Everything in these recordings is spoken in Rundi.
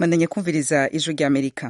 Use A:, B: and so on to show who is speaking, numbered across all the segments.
A: mandanye kumviriza ijwi rya amerika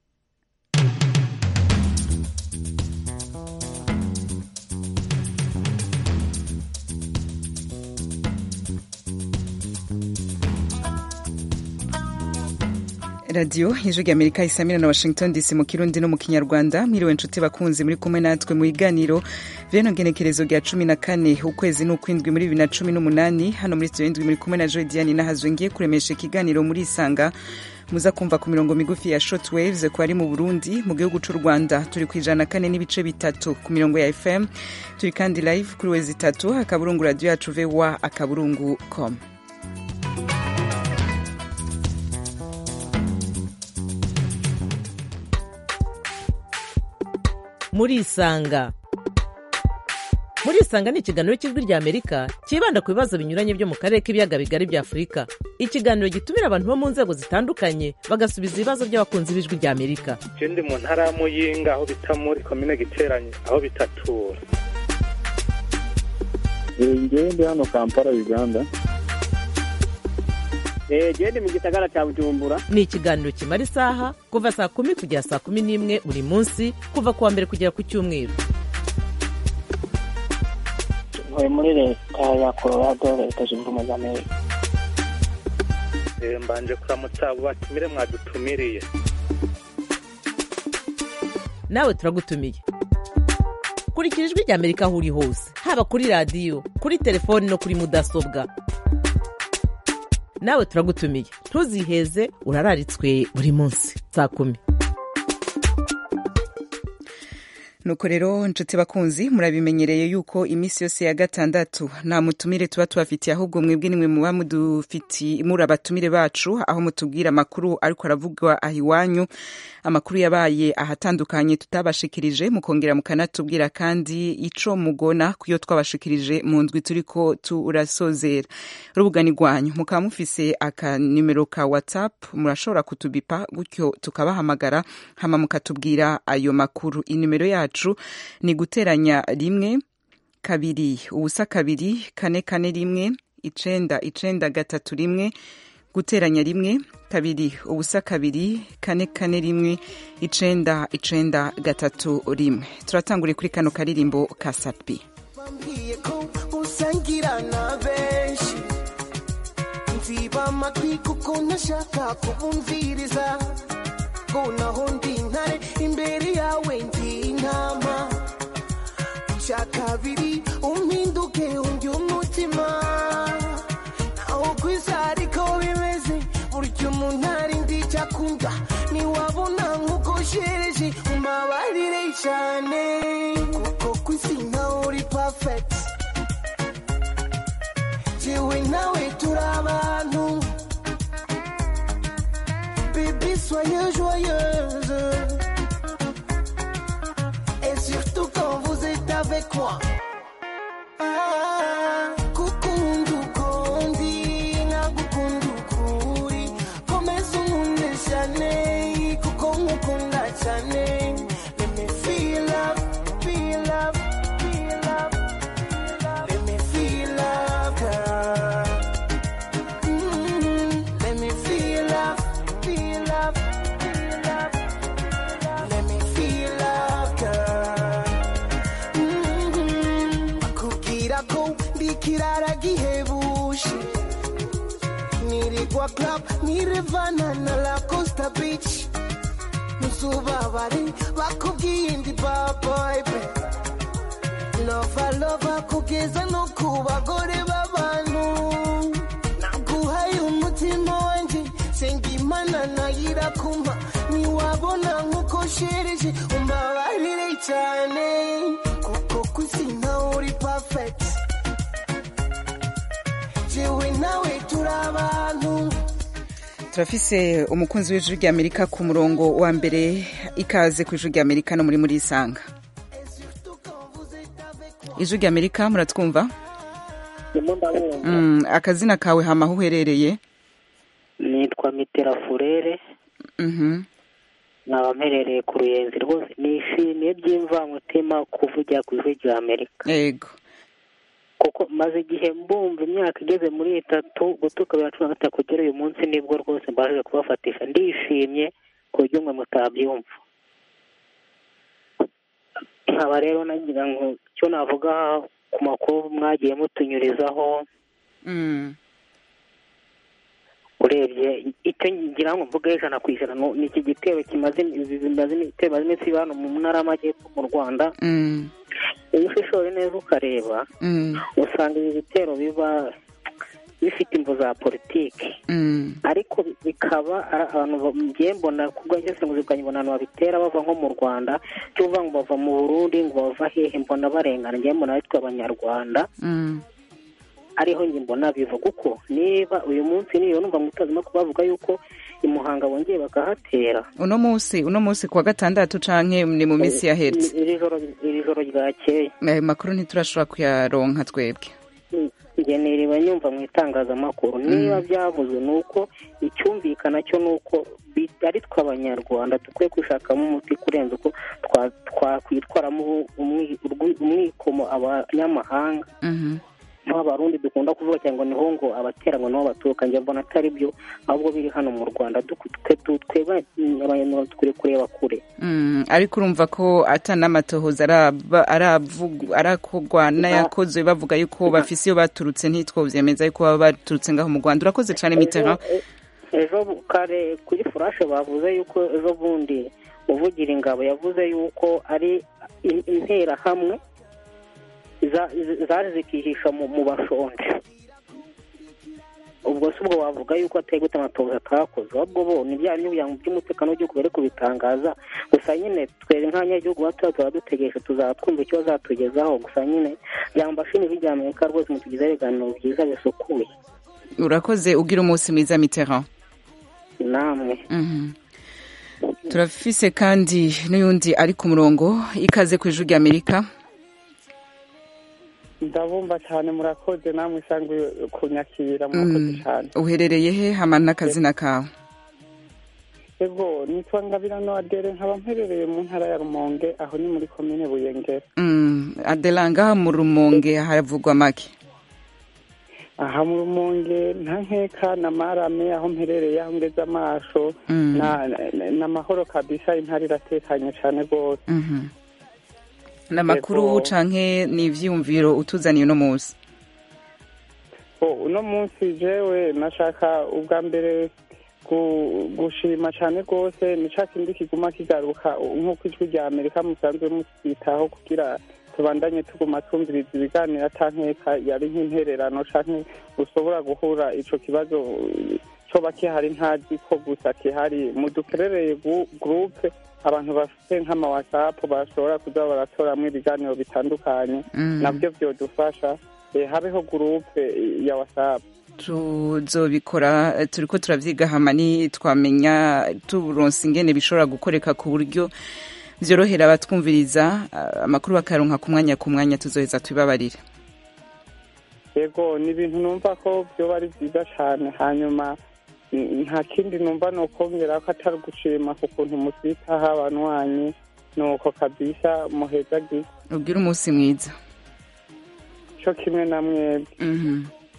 A: radiyo ijwi rya amerika isamira na washington dc mu kirundi no mu kinyarwanda mwiriwe nshuti bakunzi muri kumwe natwe mu biganiro veno ngenekerezo rya cumi na kane ukwezi n'ukwindwi muri bibiri na cumi n'umunani hano muri studio indwi muri kumwe na joy diane nahazwe ngiye kuremesha ikiganiro muri isanga muza kumva ku mirongo migufi ya short waves ku bari mu burundi mu gihugu cy'u rwanda turi ku ijana na kane n'ibice bitatu ku mirongo ya fm turi kandi live kuri wezi itatu akaburungu radiyo yacu voa akaburungu com
B: murisanga murisanga ni ikiganiro cy'ijwi rya amerika cyibanda ku bibazo binyuranye byo mu karere k'ibiyaga bigari bya afurika ikiganiro gitumira abantu bo mu nzego zitandukanye bagasubiza ibibazo by'abakunzi b'ijwi rya amerika
C: je ndi mu ntara ya muyinga aho bita muri komine giteranye aho bitatura
D: ngewe ndi hano kampala uganda
E: gende mu gisagara cya bujumbura
B: ni ikiganiro kimara isaha kuva saa kumi kugera saa kumi n'imwe buri munsi kuva ku wa mbere kugera ku cyumweru
E: ntuye muri leta ya colorado leta zunze ubumwe za amerika
C: Eh, mbanje kuramutsa abo batumire mwadutumiriye
B: nawe turagutumiye kurikira ijwi rya amerika aho uri hose haba kuri radiyo kuri telefoni no kuri mudasobwa nawe turagutumiye ntuziheze urararitswe buri munsi saa kumi
A: nuko rero nshuti bakunzi murabimenyereye yuko iminsi yose ya gatandatu nta mutumire tuba tubafitiye ahubwo mwebwe nimwe muba mudufiti muri abatumire bacu aho mutubwira amakuru ariko aravugwa aha iwanyu amakuru yabaye ahatandukanye tutabashikirije mukongera mukanatubwira kandi ico mugona kuyo twabashikirije mu ndwi turiko turasozera urubuga ni rwanyu mukaba mufise akanimero ka whatsapp murashobora kutubipa gutyo tukabahamagara hama mukatubwira ayo makuru inimero yacu ni guteranya rimwe kabiri ubusa kabiri kane kane rimwe icenda icenda gatatu rimwe guteranya rimwe kabiri ubusa kabiri kane kane rimwe icenda icenda gatatu rimwe turatangure kuri kano karirimbo ka sapi
F: bambwiye ko usangira na benshi nziba amatwi kuko ntashaka kubumviriza ngo naho ndi intare imbere yawe ndi intama icya kabiri umpinduke undi umutima naho ku isi ariko bimeze burya umuntu ari ndi icyo akunda ntiwabona nk'uko shereje umbabarire cyane kuko ku isi ntawe uri pafekiti jewe nawe turi abantu bébé soyez joyeuse et surtout quand vous êtes avec moi Ah, gukunda uko ndi nkagukunda uko uri komeza unkunde cyane kuko nkukunda cyane let me feel love feel love feel love feel love. let me feel love girl Mm, let me feel love feel love feel love feel love. let me feel love girl Mhm. bakubwira ko ndi ikirara gihebuje nirigwa club nirevana na la costa beach ntuzubabare bakubwiye ndi baboybe lova lova kugeza no ku bagore b'abantu naguhaye umutima wanjye senga imana nayirakuma ntiwabona nk'uko shereje umbabarire cyane kuko ku isi ntawe uri pafekiti jewe nawe turi abantu
A: turafise umukunzi w'ijwi rya amerika ku murongo wa mbere ikaze ku ijwi rya amerika no muri muri isanga ijwi rya amerika muratwumva
E: ndimo ndabumva
A: Mm, akazina kawe hama aho uherereye
E: nitwa mitera furere
A: Mhm.
E: nkaba mperereye ku ruyenzi rwose nishimiye by'imvamutima kuvugira ku ijwi rya amerika
A: yego
E: kuko maze igihe mbumva imyaka igeze muri itatu gutuka bibiri na cumi na gatatu kugera uyu munsi nibwo rwose mbashije kubafatisha ndishimye ku buryo mwe mutabyumva nkaba rero nagira ngo icyo navuga ku makuru mwagiye mutunyurizaho
A: Mm.
E: urebye icyo ngira ngo mvuge ijana ku ijana ni ni iki gitero kimaze bimaze bimaze iminsi biba hano mu ntara y'amajyepfo mu rwanda
A: Mm.
E: iyo ushishoje neza ukareba
A: Mm.
E: usanga ibi bitero biba bifite imvu za politiki
A: Mm.
E: ariko bikaba ari abantu ngiye mbona ku bwanjye ngo zikanyibona abantu babitera bava nko mu rwanda cyo uvuga ngo bava mu burundi ngo bava hehe mbona barengana ngiye mbona bitwa abanyarwanda
A: Mm.
E: ariho njye mbona biva kuko niba uyu munsi niyo numva mu itangazamakuru bavuga yuko i muhanga bongeye bakahatera
A: uno munsi uno munsi kuwa gatandatu canke ni mu minsi yahetse
E: iri joro iri joro ryakeye
A: ayo makuru ntiturashobora kuyaronka twebwe
E: njye niriba nyumva mu itangazamakuru niba byavuze ni uko icyumvikana cyo ni uko bi- ari twe abanyarwanda dukwiye kwishakamo umuti kurenza uko twa- twakwitwaramo umwi- urwi- umwikomo abanyamahanga
A: Mhm.
E: nk'abarundi dukunda kuvuga cyangwa ngo niho ngo abatera ngo niho baturuka njye mbona atari byo ahubwo biri hano mu rwanda Duk- twe twe- twebwe abanyarwanda dukwiye kureba kure
A: Mm, ariko urumva ko ata n'amatohoza araba- aravugu- arakogwa n'ayakozwe bavuga yuko bafise iyo baturutse ntitwovyemeza yuko baba baturutse ngaho mu rwanda urakoze cane mitera
E: Ejo- e- ejo bu- kare kuri furashe bavuze yuko ejo bundi uvugira ingabo yavuze yuko ari in- interahamwe za- z- zaje zikihisha mu mu bashonje ubwo si ubwo wavuga yuko atari gute amatohoza atakoze ahubwo bo ni bya bindi kugira ngo by'umutekano w'igihugu bari kubitangaza gusa nyine twebwe nk'abanyagihugu bato tuba dutegereje tuzaba twumva icyo bazatugezaho gusa nyine byambashini bijya amerika rwose mutugezeho ibiganiro byiza bisukuye
A: urakoze ugira umunsi mwiza mitera
E: namwe
A: Mhm. turafise kandi n'uyundi ari ku murongo ikaze ku ijwi ry'amerika
D: ndabumva cyane murakoze namwe isanzwe kunyakira murakoze
A: Mm,
D: cyane
A: uherereye he hama n'akazina kawe
D: ego nitwa ngabira noadere nkaba mperereye mu ntara ya rumonge aho ni muri komine buyengera
A: Mm, adela ngaha mu rumonge haravugwa make
D: aha mu rumonge nta nkeka na marame aho mperereye aho ngeze amaso
A: Mm.
D: na- na- n'amahoro kabisa intara iratekanye cyane rwose
A: Mhm. ni amakuru
D: Yego.
A: canke ni ivyiyumviro utuzaniye uno munsi
D: Oh, uno munsi jewe nashaka ubwa mbere gu- gushima cyane rwose ni ca kindi kiguma kigaruka nk'uko ijwi rya amerika musanzwe musitaho kugira tubandanye tuguma twumviriza ibiganiro atankeka yari nk'intererano canke ushobora guhura ico kibazo uh, coba kihari ntazi ko gusa kihari mudukerereye gu- gurupe abantu bafite nk'ama whatsapp bashobora kuza baratoramwo ibiganiro bitandukanye
A: Mm.
D: nabyo byodufasha eh, habeho gurupe ya whatsapp
A: tuzobikora eh, turiko turavyiga hama ni twamenya turonse ingene bishobora gukoreka ku buryo vyorohera abatwumviriza ah, amakuru bakaronka ku mwanya ku mwanya tuzoheza tubibabarire
D: yego ni ibintu numva ko byoba ari byiza cyane hanyuma mm, nta kindi numva ni ukongera ko atari ugushima ku kuntu musitaho abanywanyi ni uko kabisa muhezagiye
A: ubwire umunsi mwiza
D: cyo kimwe na mwebwe
A: Mhm.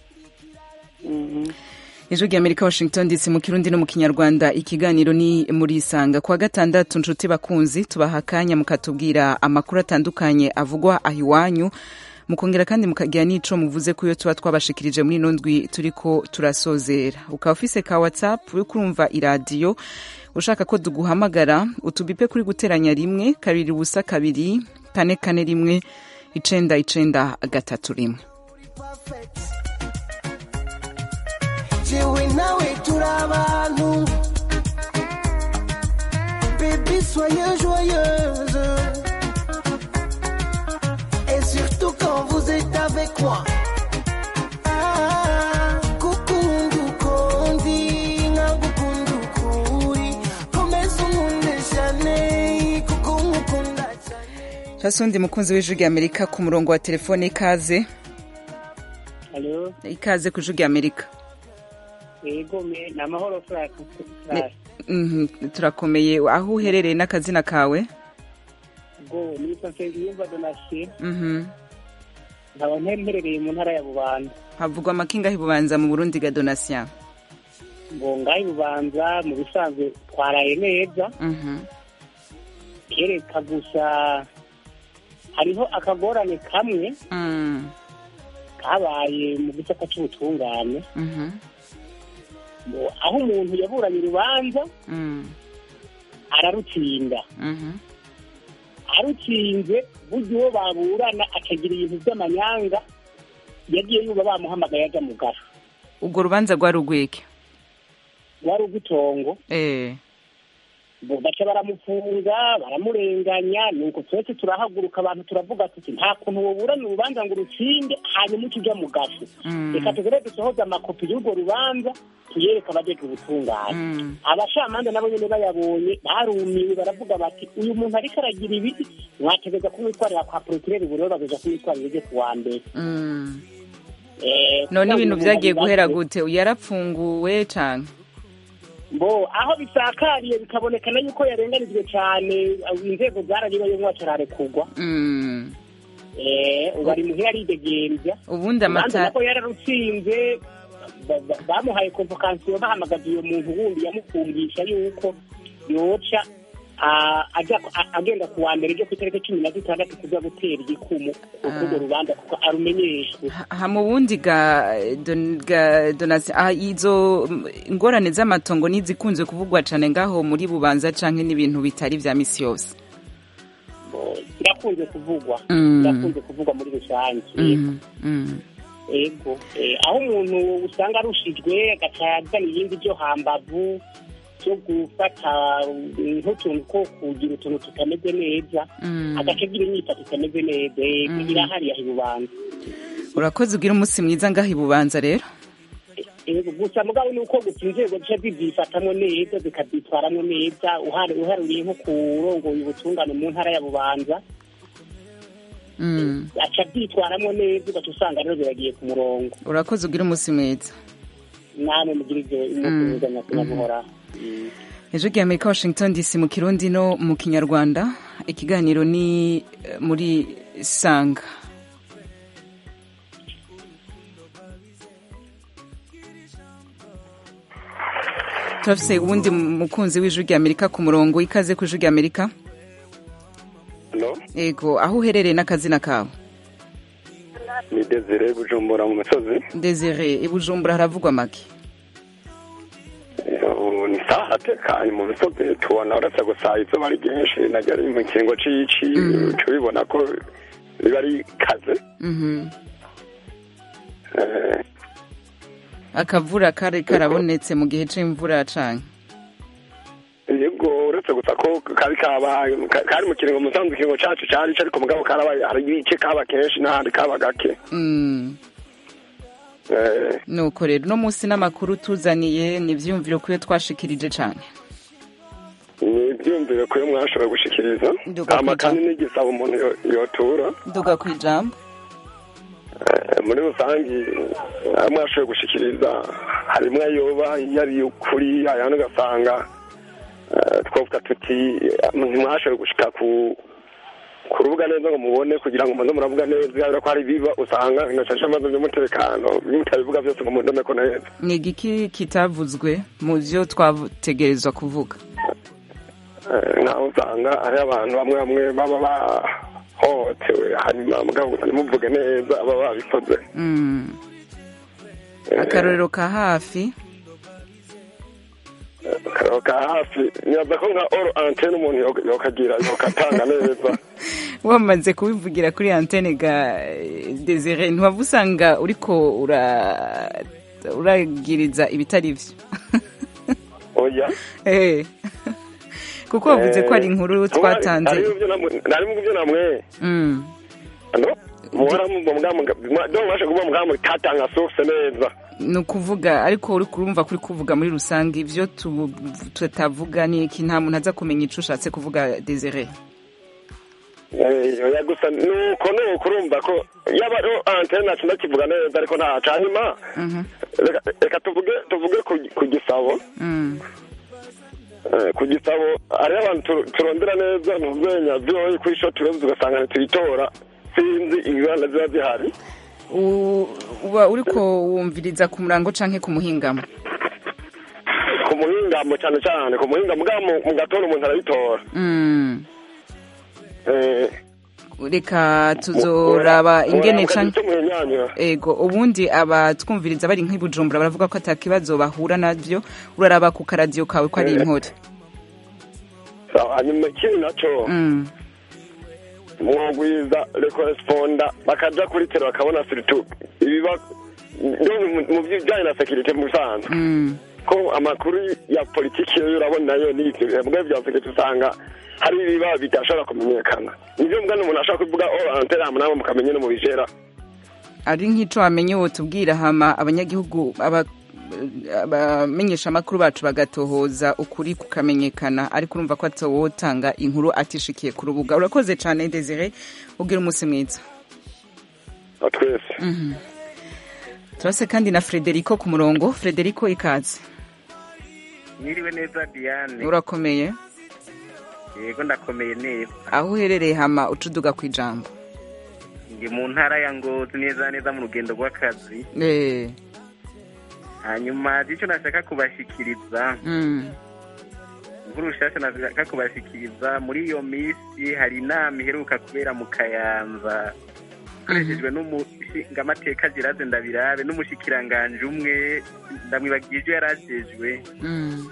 D: Mhm.
A: ijwi ry'amerika washington dc mu kirundi no mu kinyarwanda ikiganiro ni muri isanga kuwa gatandatu nshuti bakunzi tubaha akanya mukatubwira amakuru atandukanye avugwa aho iwanyu mukongera kandi mukagira n'ico muvuze ko iyo tuba twabashikirije muri ino ndwi turiko turasozera ukaba ufise ka whatsapp uriko urumva iradiyo ushaka ko duguhamagara utubipe kuri guteranya rimwe kabiri ubusa kabiri kane kane rimwe icenda icenda gatatu rimwe
F: jewe nawe turi abantu bébé soyez joyeuse et surtout quand vous êtes avec moi Ah, gukunda uko ndi nkagukunda uko uri komeza unkunde cyane kuko nkukunda cyane
A: Chasundi mukunzi w'ijwi ry'Amerika ku murongo wa telefone ikaze
E: halo
A: ikaze ku ijwi ry'Amerika
E: yego me ni amahoro furaka
A: Mhm, turakomeye aho uherereye n'akazina kawe
E: ubwo nitwa nsengiyumva donasiyo
A: Mhm.
G: nkaba mperereye mu ntara ya bubanza
A: havugwa amakinga hibubanza mu burundi ga donatien
G: ngo ngaho bubanza mu bisanzwe twaraye neza
A: Mhm.
G: kereka gusa hariho akagorane kamwe
A: Mm.
G: kabaye mu gisata cy'ubutungane
A: Mhm.
G: ngo aho umuntu yaburanye urubanza
A: Mm.
G: ararutsinda
A: Mhm.
G: arutsinze burya uwo baburana akagira ibintu by'amanyanga yagiye yuba bamuhamagaye ajya mu gafu
A: ubwo rubanza rwari urwike
G: wari ugwitongo
A: eh
G: ngo baca baramufunga baramurenganya nuko twese turahaguruka abantu turavuga tuti nta kuntu woburana urubanza ngo urutsinde hanyuma uca ujya mu gafu
A: Mm.
G: reka tugere dusohoze amakopi y'urwo rubanza tuyereke abajejwe ubutungane
A: Mm.
G: abacamanza nabo nyene bayabonye barumiwe baravuga bati uyu muntu ariko aragira ibi mwategeza kumwitwarira kwa porokireri burero bageza kumwitwarira ryo kuwa mbere
A: Mm.
G: Eh,
A: none
G: kugira ngo
A: ibintu
G: umuntu
A: vyagiye guhera
G: abibaze.
A: gute yarapfunguwe canke
G: bo aho bisakariye bikabonekana yuko yarenganijwe cyane inzego zararibayo mwacarare-kugwa
A: Mm.
G: Eh, ubu ari muhira aridegembya
A: ubundi
G: urubanza
A: amata
G: nako yararutsinze ba- ba- bamuhaye konvokansiyo bahamagaza uyo muntu wundi yamufungisha yuko yoca ah, aja a- agenda ku wa mbere ryo ku itariki cumi na zitandatu kuza gutera igikumu kurwo rubanza kuko arumenyeshwe
A: ha mu bundi ga, don, ga donasi ah, izo mm, ingorane z'amatongo nizikunze kuvugwa cane ngaho muri bubanza canke n'ibintu bitari vya misi yose
G: birakunze kuvugwa
A: Mm.
G: birakunze kuvugwa muri rusange
A: Mm, mm.
G: ego Eh, aho umuntu usanga arushijwe agaca azana ibindi byo hambavu byo gufata mm, nk'utuntu ko kugira utuntu tutameze neza
A: Mm.
G: agaca agira imyifato itameze neza ego
A: Mm.
G: irahari yaha ibubanza
A: urakoze ugira umunsi mwiza ngaho ibubanza rero
G: ego gusa mugabo ni uko gusa inzego zica zibyifatamo neza zikabyitwaramo neza uhari- uharuriye nko ku rongoye ubutungane mu ntara ya bubanza
A: Mm.
G: aca abyitwaramo neza ugaca usanga rero biragiye ku murongo
A: urakoze ugira umunsi mwiza
G: namwe mugira ibyo umunsi
A: Mm.
G: mwiza nyakubahwa
A: ejo gihe amerika washington dc mu kirundi no mu kinyarwanda ikiganiro ni eh, muri sanga turafise uwundi mukunzi w'ijwi rya amerika ku murongo ikaze ku ijwi rya amerika
H: Halo,
A: ego aho uherereye n'akazina kawe
H: ni Desire Bujumbura mu misozi.
A: desire i bujumbura haravugwa make
H: Ubu ni saha hatekanye mu misozi tubona uretse gusa izuba ari ryinshi naryo ari mu kiringo c'ici tubibona ko riba ari kaze.
A: Mhm.
H: Eh,
A: akavura kari karabonetse mu gihe c'imvura canke
H: Yego uretse gusa ko kari kabaye ka- kari mu kiringo musanzwe ikiringo cacu cari ico ariko mugabo karabaye hari ibice kaba kenshi n'ahandi kaba gake.
A: Mm.
H: Eh,
A: nuko rero uno munsi n'amakuru tuzaniye ni ivyiyumviro kuyo twashikirije cane
H: ni ivyiyumviro ko mwashoboye gushikiriza
A: Nduga
H: amakani n'igisabo umuntu yo- yotura
A: nduga kw'ijambo
H: Eh, muri rusange ayo mwashoboye gushikiriza harimwo ayoba iyo ari ukuri ayandi ugasanga eh, twavuga tuti eh, ntimwashoboye gushika ku ku rubuga neza ngo mubone kugira ngo muze muravuga neza yabera ko hari ibiba usanga binashashe amazi by'umutekano mutabivuga byose ngo mundome ko neza
A: ni igiki kitavuzwe mu vyo twategerezwa kuvuga
H: Eh, nkaho usanga hari abantu bamwe bamwe baba bahohotewe hanyuma mugabo gusa ntimuvuge neza baba babikoze
A: Mm.
H: Eh,
A: akarorero ka hafi
H: akararo ka hafi nibaza ko nka oro antene umuntu yo- yokagira yokatanga neza
A: wamaze kubivugira kuri antene ga eh, desire ntiwava usanga uriko ura uragiriza ibitari vyo
H: oya
A: Eh. kuko wavuze ko ari inkuru twatanze
H: nari mu byo namwe
A: Mm.
H: ano muhora mu bwa do mwashe kuba mbwa muri katanga source neza
A: ni ukuvuga ariko uri kurumva kuri kuvuga muri rusange ibyo tu- tutavuga ni iki nta muntu aza kumenya icyo ushatse kuvuga desire
H: Eh, oya gusa nuko nuko urumva ko yaba ro antene nacu ndakivuga neza ariko nta canyuma
A: Mhm.
H: reka reka tuvuge tuvuge ku- ku gisabo
A: Mm.
H: Eh, ku gisabo hariho abantu tu- turondera neza ntuzenya vyoyi kuri sho turenze ugasanga ntituyitora sinzi ingorane ziba zihari
A: U- uba uriko wumviriza ku murango canke ku muhingamo
H: ku muhingamo cyane cyane ku muhingamo bwa mu mu gatondo umuntu arabitora
A: Mm.
H: Eh,
A: reka tuzoraba ingene
H: mu kazi
A: canke
H: cyo muhinyanyura
A: ego ubundi abatwumviriza bari nk'i bujumbura baravuga ko atakibazo bahura navyo uraraba ku karadiyo kawe ko ari inkore
H: hanyuma ikindi nacyo
A: Mm.
H: mwagwiza rekoresponda bakaja kuri tele bakabona siritu ibiba ndumva mu- mu bijyanye na sekirite mu bisanzwe
A: Mm.
H: ko amakuru ya politiki yo urabona yo ni ibyo bimwe bya sekirite usanga hari ibiba bidashobora kumenyekana nivyo mbwa umuntu ashobora kuvuga o anteramu namwe mukamenya no mu bijera
A: ari nk'ico wamenye wotubwira hama abanyagihugu aba abamenyesha amakuru bacu bagatohoza ukuri kukamenyekana ariko urumva ko atawotanga inkuru atishikiye ku rubuga urakoze cane desire ugira umunsi mwiza
H: twese
A: Mhm. turase kandi na frederico ku murongo frederico ikaze
I: Mwiriwe neza Diane.
A: urakomeye
I: Yego ndakomeye neza.
A: aho uherereye hama ucuduga ku ijambo
I: Ndi mu ntara ya Ngozi neza neza mu rugendo rw'akazi.
A: Eh,
I: Hanyuma icyo nashaka kubashikiriza,
A: mm,
I: inkuru nshasha nashaka kubashikiriza muri iyo minsi hari inama iheruka kubera mu Kayanza. Ikoreshejwe n'umushingamateka Giraze Ndabirabe n'umushikiranganje umwe ndamwibagiye ivyo yarajejwe.
A: mm,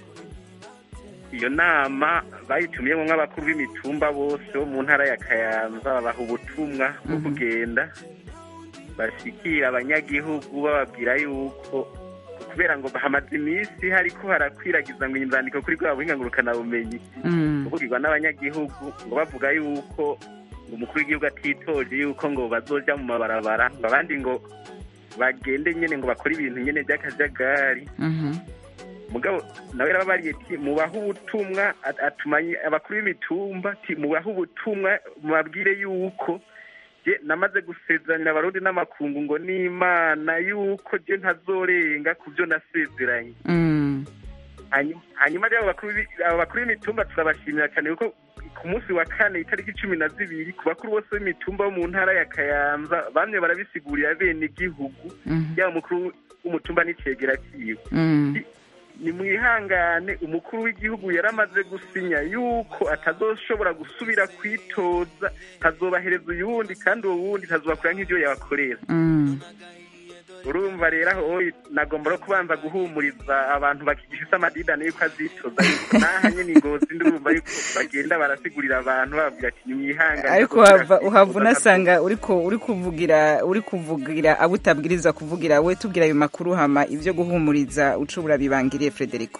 I: iyo nama bayitumiyemo nk'abakuru b'imitumba bose bo mu ntara ya kayanza babaha ubutumwa bwo kugenda bashikira abanyagihugu bababwira yuko kubera ngo hamaze iminsi hariko harakwiragiza ngo inzandiko kuri bwa buhinga ngurukanabumenyi
A: mm,
I: kuvugirwa n'abanyagihugu ngo bavuga yuko ngo umukuru w'igihugu atitoje yuko ngo bazoja mu mabarabara ngo abandi ngo bagende nyene ngo bakore ibintu nyene by'akajagari
A: mhm,
I: mugabo nawe yarababariye ati mubahe ubutumwa at- atumanye abakuru b'imitumba ati mubahe ubutumwa mubabwire yuko je namaze gusezeranya abarundi n'amakungu ngo n'imana yuko je ntazorenga ku byo nasezeranye
A: mm,
I: Hanyuma- hanyuma rero abo bakuru b'i- abo bakuru b'imitumba turabashimira cyane kuko ku munsi wa kane itariki cumi na zibiri ku bakuru bose b'imitumba bo mu ntara ya kayanza bamwe barabisigurira bene igihugu
A: mhm,
I: yaba umukuru w'umutumba n'icegera ciwe
A: mm,
I: ni mwihangane umukuru w'igihugu yaramaze gusinya yuko atazoshobora gusubira kwitoza tazobahereza uyundi kandi uwo wundi tazobakorera nk'ibyo yabakorera
A: mm.
I: urumva rero aho nagomba no kubanza guhumuriza abantu bakigifise amadidane yuko azitoza yuko naha nyene ingozi ndumva yuko bagenda barasigurira abantu bababwira ati nimwihangane
A: ariko
I: azosubira
A: uhava uhava
I: kwitoza,
A: unasanga uriko uri kuvugira uri kuvugira abo utabwiriza kuvugira we tubwira ayo makuru hama ibyo guhumuriza ucubura bibangiriye frederico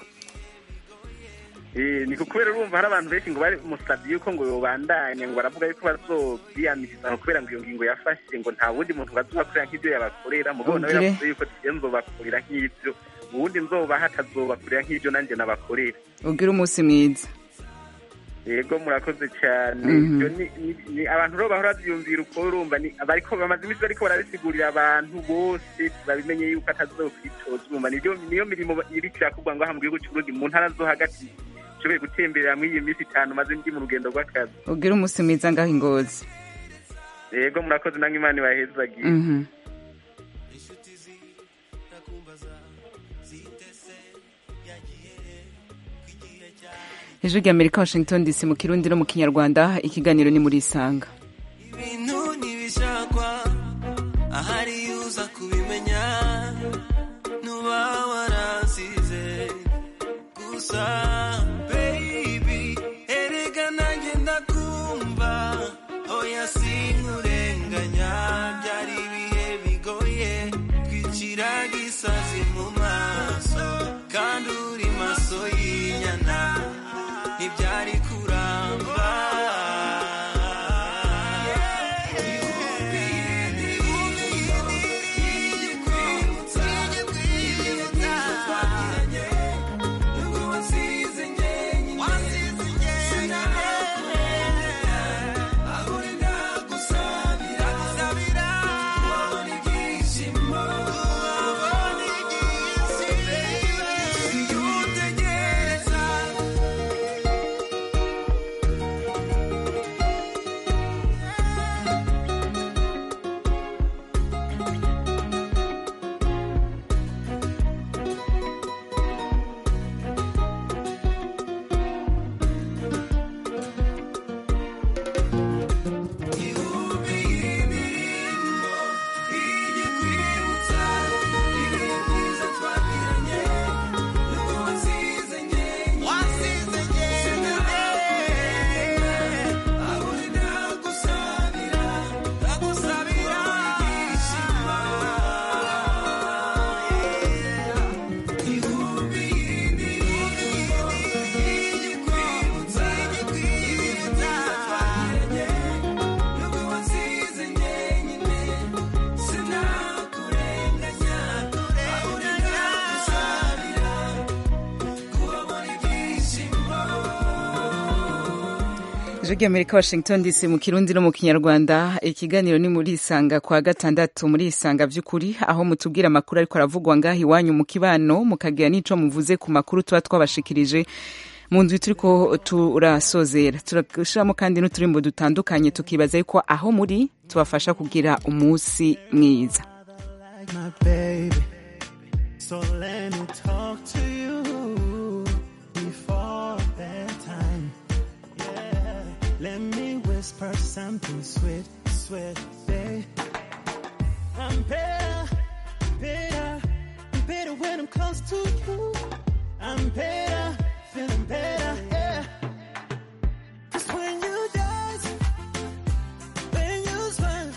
I: Eh, ni kubera urumva hari abantu benshi ngo bari musabye yuko ngo yobandanya ngo baravuga yuko bazobyiyamiriza ngo kubera ngo iyo ngingo yafashe ngo nta wundi muntu bazobakorera nk'ibyo yabakorera mugabo nawe
A: Ugire.
I: yavuze yuko tiye nzobakorera nk'ibyo uwundi nzobaha atazobakorera nk'ibyo nanjye nabakorera
A: ugire umunsi mwiza
I: yego murakoze cyane
A: Mhm.
I: Ibyo ni- ni- ni abantu rero bahora babyumvira uko urumva ni bariko bamaze iminsi bariko barabisigurira abantu bose babimenye yuko atazokwitoza urumva nibyo niyo mirimo iriko irakorwa ngaha mu gihugu cy'uburundi mu ntara zo hagati nshoboye gutemberera muri iyi minsi itanu maze ndi mu rugendo rw'akazi
A: ugire umunsi mwiza ngaho ingozi
I: yego murakoze namwe imana ibahezagiye
A: Mhm. ijwi rya amerika washington dc mu kirundi no mu kinyarwanda ikiganiro ni muri isanga
F: ibintu ntibishakwa ahari uza kubimenya nuba warasize gusa baby erega nanjye ndakumva oya sinkurenganya byari ibihe bigoye twicira gisazi mu maso kandi uri maso y'inyana ntibyari kuramba Yeah.
A: ijwi ry'amerika washington dc mu kirundi no mu kinyarwanda ikiganiro ni muri isanga kwa gatandatu muri isanga by'ukuri aho mutubwira amakuru ariko aravugwa ngaho iwanyu mu kibano mukagira n'ico muvuze ku makuru tuba twabashikirije mu nzu turiko turasozera turashiramo kandi n'uturimbo dutandukanye tukibaza yuko aho muri tubafasha kugira umunsi mwiza
F: like my baby. So let me talk to you before bedtime. Yeah, let me whisper something sweet, sweet, babe. I'm better, better, I'm better when I'm close to you. I'm better, feeling better, yeah. 'Cause when you dance, when you smile.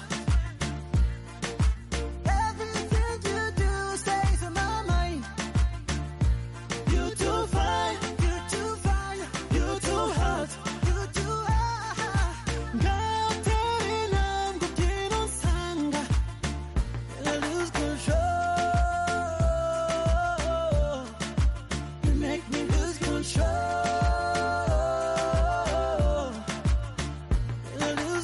F: Everything you do stays in my mind. You too fine, you too fine, you too hot, you too hot. 같은 남국기는 상가, I lose control. You make me lose control. I lose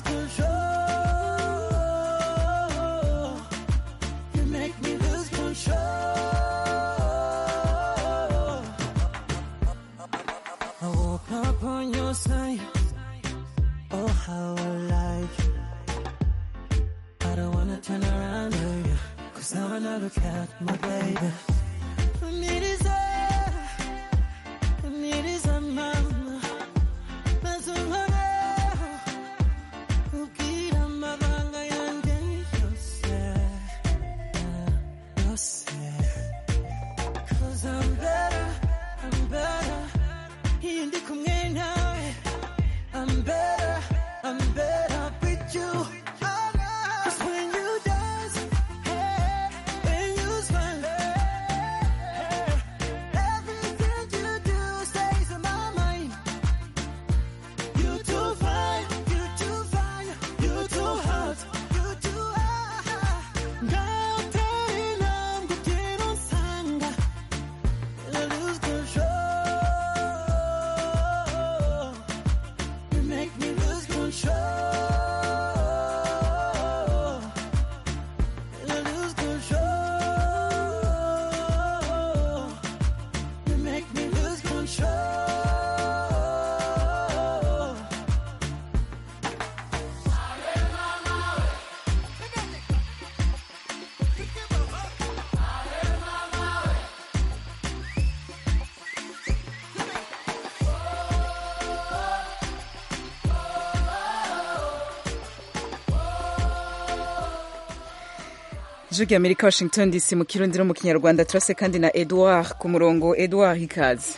F: control. You make me lose control. I woke up on your side. Oh, how I like you. I don't wanna turn around, baby. Cause now when I look at my baby. I need is a, I need is a mama. That's a mama. Ukira amabanga yanjye yose. Yose. Cause I'm better, I'm better. Iyo ndi kumwe nawe. I'm better, I'm better with you. Cause when you dance, hey, when you smile, hey, everything you do stays in my mind. You too fine, you too fine, you too hot, you too hot. 같은 남국기는 상가, I lose control. You make me lose control. I lose control. You make me lose control.
A: ijwi ry'amerika washington dc mu kirundi no mu kinyarwanda turase kandi na edouard ku murongo edouard ikaze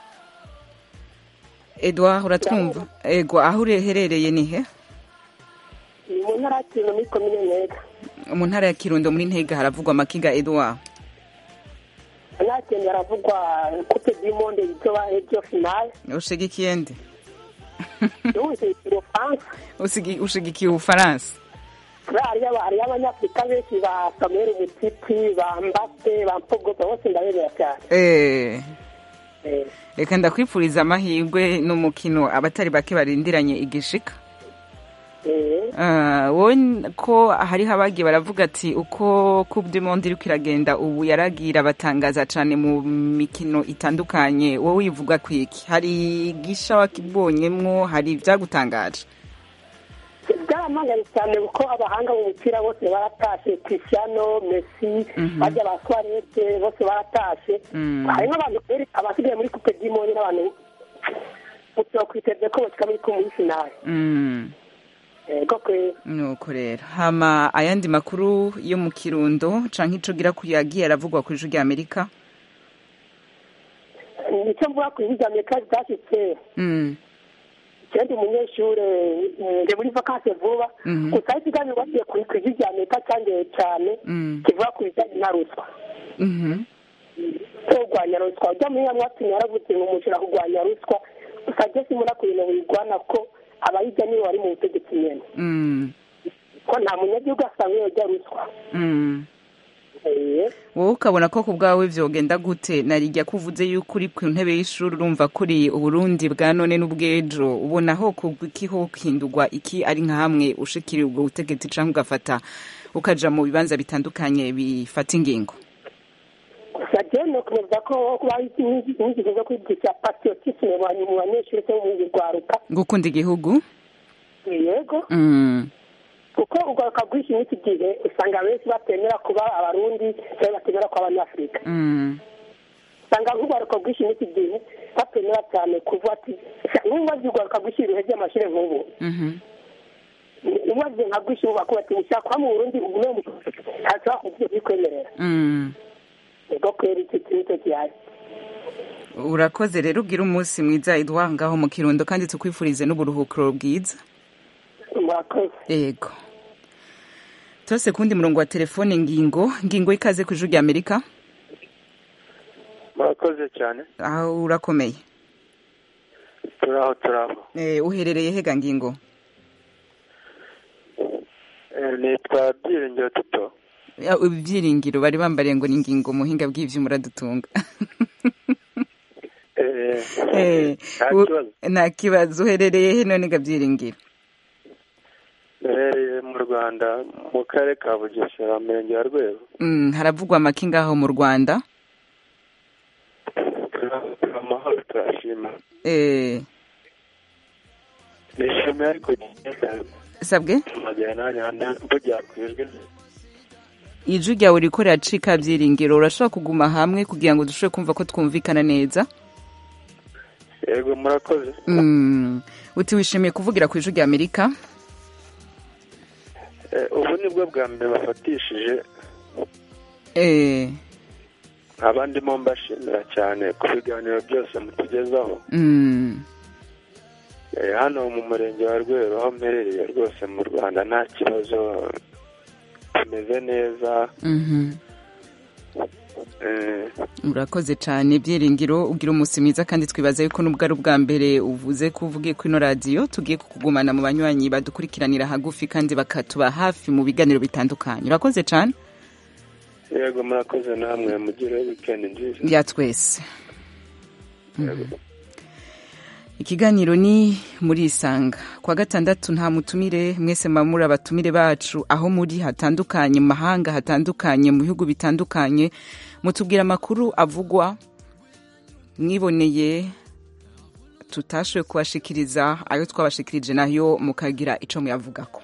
A: edouard uratwumva ego aho ureherereye ni he
J: ni mu ntara y'Kirundo muri komine Ntega
A: mu ntara ya kirundo muri ntega haravugwa amakiga edouard
J: nta kintu haravugwa coupe du monde izoba ejo finale
A: ushigikiye nde
J: ubuze ubufaransa
A: Usigi- ushigikiye ubufaransa
J: hariyo aba- hariyo abanyafurika benshi ba samuel mutiti ba mbappe ba mpogoza bose ndabemera cyane
A: Eh,
J: Eh,
A: reka ndakwifuriza amahirwe n'umukino abatari bake barindiranye igishika
J: eh,
A: Ah, wowe n- ko hariho abagiye baravuga ati uko coupe du monde iriko iragenda ubu yaragira batangaza cane mu mikino itandukanye wowe wivuga kwiki hari gisha wakibonyemwo hari ivyagutangaje
J: byarampanganye cyane kuko abahanga mu mupira bose baratashe cristiano messi bajya ba suarete bose baratashe
A: Mm.
J: hari n'abantu rero abasigaye muri coupe du monde n'abantu utokwiteze ko bashika muri muri finale
A: Mm,
J: ego kwera
A: nuko rero hama ayandi makuru yo mu kirundo canke ico gira kuyagiye aravugwa kuri ijwi rya amerika
J: nicyo mvuga ku bihugu amerika byashyitse
A: Mm,
J: ikindi umunyeshuri ndi muri vakanse vuba
A: Mhm.
J: gusa aho ikiganiro bagiye ku ijwi rya amerika cyangeye cyane
A: mm,
J: kivuga ku bijyanye na ruswa
A: mhm,
J: kurwanya ruswa ujya muri hamwe watumye yaravuze ngo umushira kurwanya ruswa gusa ajye simura ku bintu bigwana ko abayijya nibo bari mu butegetsi nyene
A: mm,
J: ko nta munyagihugu asanzwe yojya ruswa
A: mm. wowe ukabona ko ku bwawe vyogenda gute narijya kuvuze yuko uri ku ntebe y'ishuri urumva kuri uburundi bwa none n'ubw'ejo ubona ho kiho hindurwa iki ari nka hamwe ushikiriye ubwo butegetsi canke ugafata ukaja mu bibanza bitandukanye bifata ingingo
J: gusa jewe nokomeza ko kuba inyigisho zo kwigisha patriotisme mu banyeshuri cyo mu rwaruka
A: gukunda igihugu
J: yego
A: mm.
J: kuko urwaruka rwinshi n'iki gihe usanga benshi batemera kuba abarundi cyangwa batemera kuba abanyafurika
A: Mm.
J: usanga nk'urwaruka rwinshi n'iki gihe batemera cyane kuvuga ati n'ubaze urwaruka rwinshi ibihe by'amashuri nk'ubu
A: Mhm.
J: ubaze nka rwinshi ubu bakuba ati ushaka kuba mu burundi ugume mu ntashobora kuvuga bikwemerera
A: Mm.
J: ego kwera iki nicyo gihari
A: urakoze rero ugira umunsi mwiza edouard ngaho mu kirundo kandi tukwifurize n'uburuhukiro bwiza
J: murakoze
A: yego tose kundi murongo wa telefone ngingo ngingo ikaze ku ijuru rya amerika
K: murakoze cyane
A: aho urakomeye
K: turaho turaho
A: Eh, uherereye hega ngingo
K: Eh, nitwa byiringiro tuto
A: Ya, ibyiringiro bari bambariye ngo ni ngingo muhinga bw'ivyuma uradutunga
K: Eh,
A: Eh,
K: nta
A: u-
K: kibazo
A: nta kibazo uherereye he none ga byiringiro
K: duherereye mu rwanda mu karere ka bugesera murenge wa rwego
A: Mm, haravugwa amaki ngaho mu rwanda
K: turi amahoro turashima
A: Eh,
K: nishimiye ariko
A: sabwe
K: tumagera nanjye mvugira ku ijwi
A: ijwi ryawe riko riracika byiringiro urashobora kuguma hamwe kugira ngo dushobore kumva ko twumvikana neza
K: yego murakoze
A: Mm, uti wishimiye kuvugira ku ijwi rya amerika
K: Eh, ubu nibwo bwa mbere bafatishije
A: Eh,
K: nkaba ndimo mbashimira cyane ku biganiro byose mutugezaho
A: mm,
K: Eh, hano mu murenge wa rwero aho mperereye rwose mu rwanda nta kibazo tumeze neza
A: mhm.
K: Eh,
A: urakoze cyane byiringiro ugira umunsi mwiza kandi twibaza yuko nubwo ari ubwa mbere uvuze ko uvugiye kuri ino radiyo tugiye kukugumana mu banywanyi badukurikiranira hagufi kandi bakatuba hafi mu biganiro bitandukanye urakoze cyane
K: yego murakoze namwe mugire wikendi nziza
A: ya twese ikiganiro ni muri isanga kwa gatandatu nta mutumire mwese mamura abatumire bacu aho muri hatandukanye mu mahanga hatandukanye mu bihugu bitandukanye mutubwira amakuru avugwa mwiboneye tutashoboye kubashikiriza ayo twabashikirije nayo mukagira ico muyavugako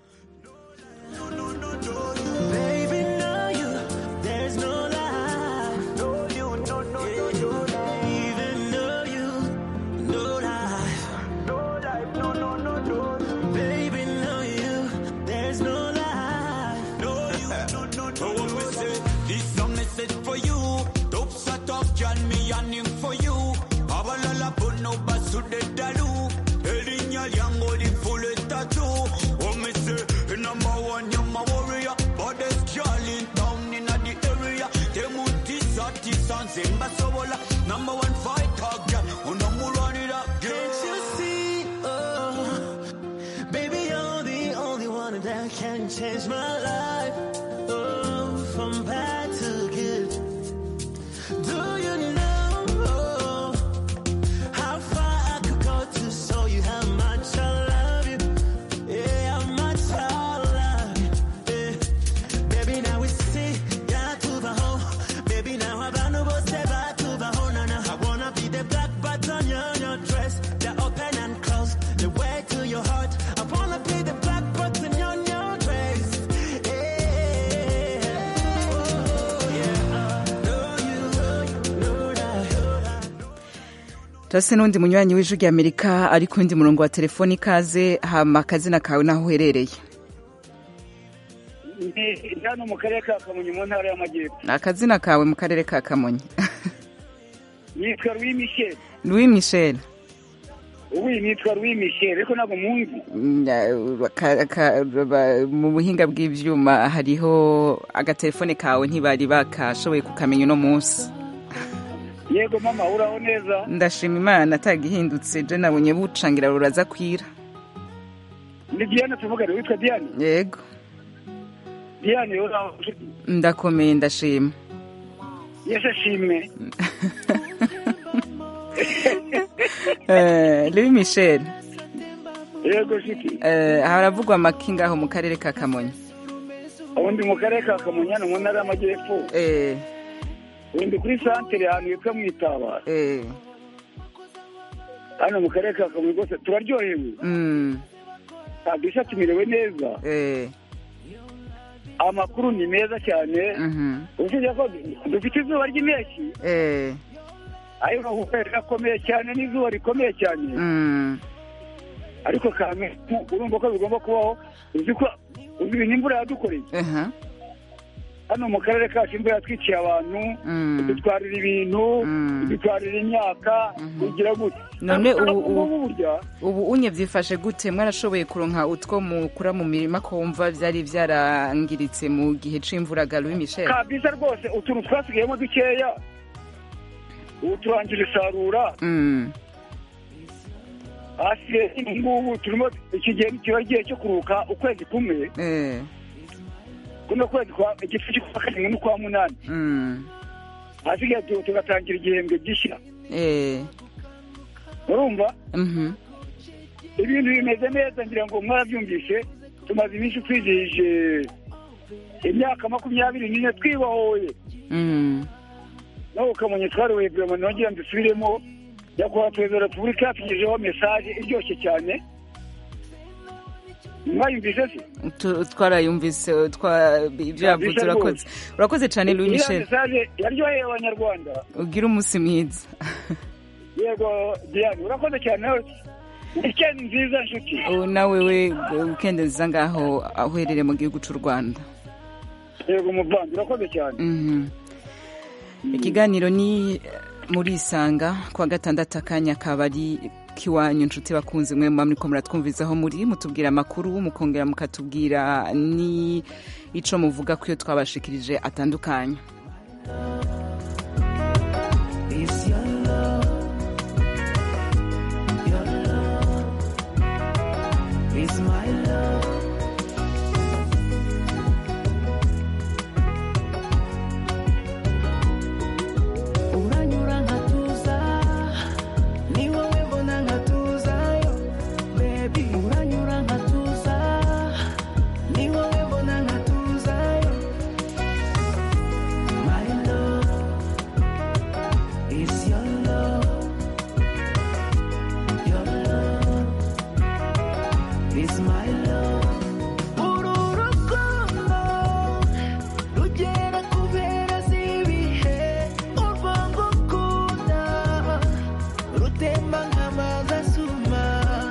F: Baby, know you, there's no lie. Know you, no, no, no, no lie. Even know you, no lie. No lie, no, no, no, no. Baby, know you, there's no lie. Know you, no, no, no, no. me say, this song is set for you. Top set up, John, me yearning for you. Abalala, puno, basu, de dalu. Elinya, yango, di full tattoo. Oh, me say, number one, you're my warrior. But there's Charlie down in the area. Temuti, Sati, Sanzimba, Sobola. Number one fighter, girl. Oh, no more run it up, girl. Can't you see? Oh, baby, you're the only one that can change my life. Oh, from bad to good. Do you know oh, how far I could go to show you how much I love you? Yeah, how much I love you. Yeah. Baby, now we see, yeah, to the home. Baby, now I got no boss, back to the home. Now, I wanna be the black button on your dress, the open and close, the way to your heart. I wanna be the black button on your dress. Yeah. Oh, yeah. Know you, know that.
A: turase n'undi munywanyi w'ijwi rya amerika ari ku wundi murongo wa telefoni ikaze hama akazina kawe n'aho uherereye
L: ndi hano mu karere ka kamonyi mu ntara y'amajyepfo
A: akazina kawe mu karere ka kamonyi
L: yitwa louis michel
A: louis michel
L: ubu nitwa louis michel ariko ntabwo munzi
A: Mm, ka- ka- ba- mu buhinga bw'ivyuma hariho agatelefone kawe ntibari bakashoboye kukamenya uno munsi
L: yego mama uraho neza
A: ndashima imana atagihindutse je nabonye bucangira ruraza kwira
L: ni diane tuvugane witwa diane
A: yego
L: diane uraho
A: ndakomeye ndashima
L: yesu ashimwe
A: Eh, louis michel
L: yego shiti
A: eh, haravugwa amaki ngaho mu karere ka kamonyi
L: ubundi mu karere ka kamonyi hano mu ntara y'amajyepfo
A: eh,
L: ubundi kuri santere ahantu hitwa mu itabara
A: eh,
L: hano mu karere ka kamonyi rwose turaryohewe
A: mm,
L: kabisa tumerewe neza
A: eh,
L: amakuru ni meza cyane
A: mhm,
L: usibye ko dufite izuba ry'impeshyi
A: eh,
L: ariko kubera gakomeye cyane n'izuba rikomeye cyane
A: mm,
L: ariko kame urumva ko bigomba kubaho uzi ko uzi ibintu imvura yadukoreye
A: aha,
L: hano mu karere kacu imvura yatwiciye abantu
A: mm.
L: idutwarira ibintu idutwarira imyaka kugira gute
A: none
L: Ariko
A: ubu
L: ubu
A: ubu
L: burya
A: ubu unye byifashe gute mwarashoboye kuronka utwo mukura mu mirima ko wumva byari byarangiritse mu gihe c'imvura ga louis michel
L: kabisa rwose utuntu twasigayemo dukeya ubu turangira isarura
A: Mm,
L: hasigaye ubu ngubu turimo iki gihe kiba igihe cyo kuruhuka ukwezi kumwe
A: eh,
L: kuno kwezi kwa igice cy'ukwa karindwi n'ukwa munani
A: mm,
L: hasigaye tu- tugatangira igihembwe gishya
A: eh,
L: urumva
A: mhm,
L: ibintu bimeze neza ngira ngo mwarabyumvise tumaze iminsi twizihije imyaka makumyabiri n'ine twibohoye
A: mm,
L: nawe ukamenya twariwe birama nongera mbisubiremo nyakubahwa perezida wa repubulika yatugejeho mesaje iryoshye cyane mwayumvise se
A: tu- twarayumvise twa- ibyo yavuze
L: Kabisa
A: urakoze
L: rwose.
A: urakoze cyane louis
L: iriya
A: michel
L: mesaje yaryoheye abanyarwanda
A: ugire umunsi mwiza
L: yego diane urakoze cyane wikendi nziza nshuti
A: ubu nawe we wikendi nziza ngaho aho uherereye mu gihugu cy'u rwanda
L: yego muvandi urakoze cyane
A: Mhm. ikiganiro ni muri isanga kuwa gatandatu akanya kaba ari k'iwanyu inshuti bakunze mwe muba muriko muratwumvizaho muri mutubwira amakuru mukongera mukatubwira ni ico muvuga ko iyo twabashikirije atandukanye
F: It's your love, your love, it's my love. Uranyura nkatuza, ni wowe mbona nkatuzayo, baby. Uranyura nkatuza, ni wowe mbona nkatuzayo, my love. It's your love, your love, it's my love. Uru rukundo rugera ku mpera z'ibihe, urwo ngukunda rutemba nk'amazi asuma.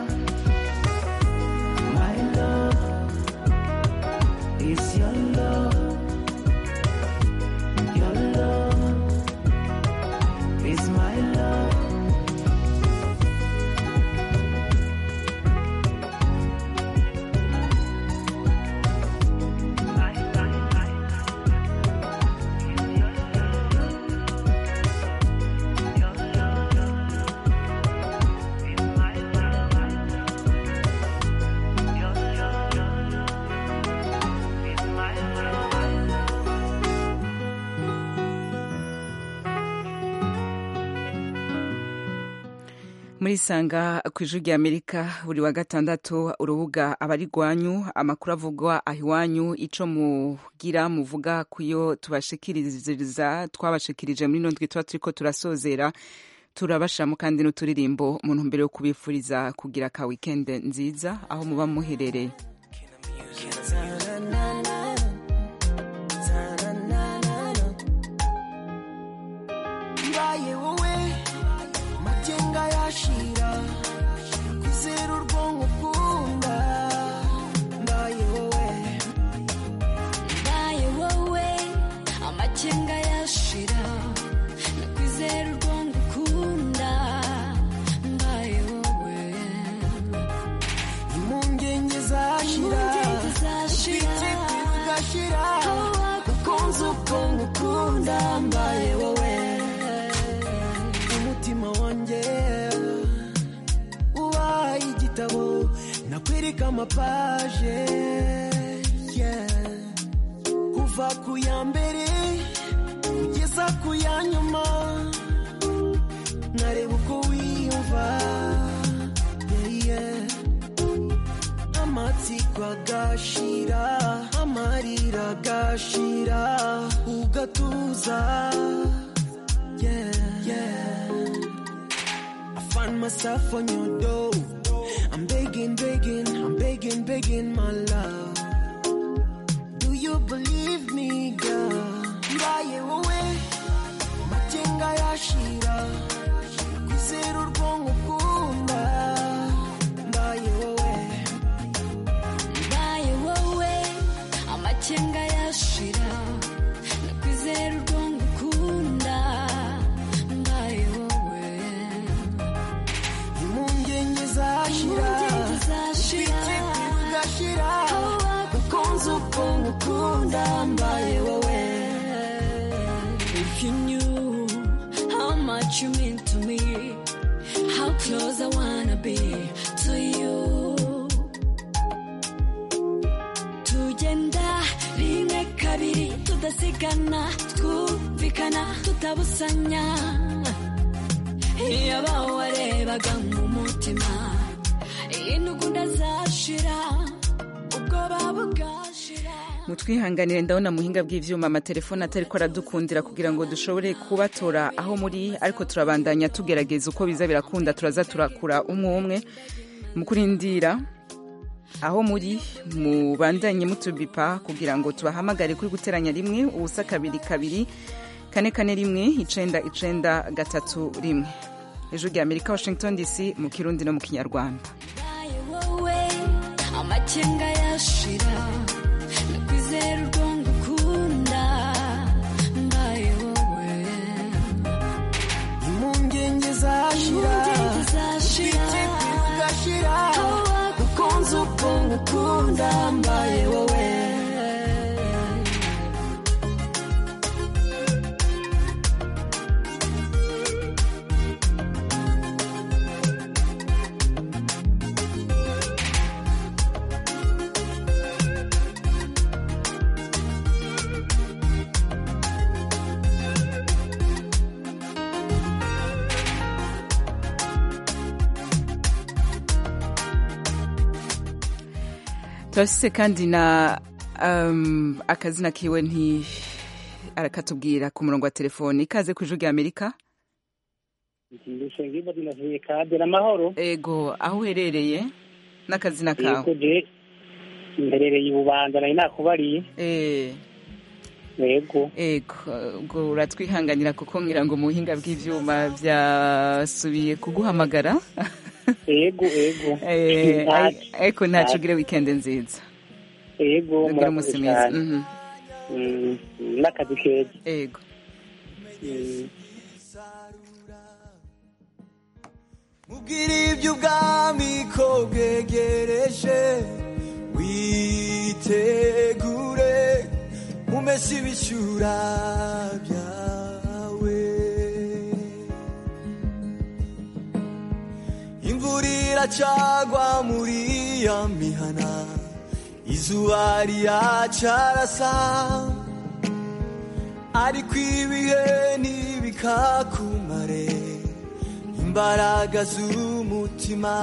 F: My love, it's your love, your love. It's my love.
A: muri sanga ku ijwi rya amerika buri wa gatandatu urubuga abari rwanyu amakuru avugwa aho iwanyu ico mugira muvuga kuyo tubashikiriza twabashikirije muri nondwi tuba turiko turasozera turabashiramo kandi n'uturirimbo mu ntumbero yo kubifuriza kugira ka weekend nziza aho muba muherereye
F: mbaye wowe magenga yashira kwizera urwonko ukunda mbaye wowe
M: mbaye wowe amakenga yashira nakwizera urwongo ukunda mbaye wowe
F: impungenge zashira
M: Impungenge zashira.
F: ubwite bugashira gakunze ubwonko ukunda mbaye wowe umutima wanjye ubaye igitabo nakwereka amapaje yeah. biragashira ugatuza yeah, yeah. I find myself on your door I'm begging, begging, I'm begging, begging my love Do you believe me girl mbaye wowe matenga yashira kwizera urwonko ukunda mbaye wowe
M: mbaye wowe amakenga yashira nakwizera urwongo ukunda mbaye wowe
F: impungenge zashira
M: Impungenge zashira.
F: ubwite bugashira ukunze ubwonko ukunda mbaye wowe
M: If you knew how much you mean to me, how close I wanna be to you. Tugenda rimwe kabiri tudasigana, twumvikana tutabusanya. Iyo warebaga mu mutima, intugunda zashira, ubwoba bugashira.
A: mutwihanganire ndabona muhinga bw'ivyuma amatelefone atariko aradukundira kugira ngo dushobore kubatora aho muri ariko turabandanya tugerageza uko biza birakunda turaza turakura umwe umwe mu kurindira aho muri mubandanye mutubipa kugira ngo tubahamagare kuri guteranya rimwe ubusa kabiri kabiri kane kane rimwe icenda icenda gatatu rimwe ejo rya amerika washington dc mu kirundi no mu kinyarwanda
M: Mbaye wowe amakenga yashira nakwizera urwongo ukunda mbaye wowe
F: impungenge zashira
M: Impungenge zashira.
F: ubwite bugashira ukunze ubwonko ukunda mbaye wowe
A: turafise kandi na um, akazina kiwe nti arakatubwira ku murongo wa telefoni ikaze ku ijwi rya amerika
G: ndushenga imbazi navuye kadera amahoro
A: ego aho uherereye n'akazina kawe
G: yego je mperereye ibubanza nari nakubariye
A: eh
G: yego
A: ego ubwo uratwihanganira kuko ngira ngo mu buhinga bw'ivyuma vyasubiye kuguhamagara
G: yego yego
A: Eh,
G: Nta-
A: ai- ariko ntaco ugire weekend nziza
G: yego
A: ugire
G: murakoze
A: umunsi mwiza
G: cyane
A: Mhm.
G: Mm, n'akazi keza
A: ego
G: Mm.
F: mubwira iby'ubwami ko bwegereje witegure umese ibishyura byawe imvura iracagwa muri ya mihana izuba riracarasa ariko ibihe ntibikakumare imbaraga z'umutima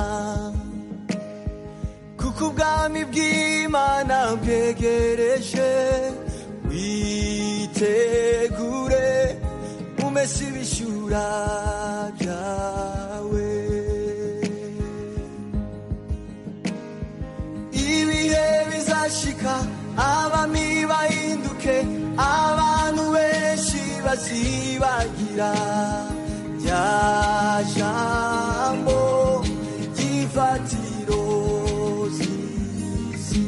F: kuko ubwami bw'imana bwegereje witegure umese ibishyura byawe ibihe bizashika abami bahinduke abantu benshi bazibagira rya jambo ry'ifatiro z'isi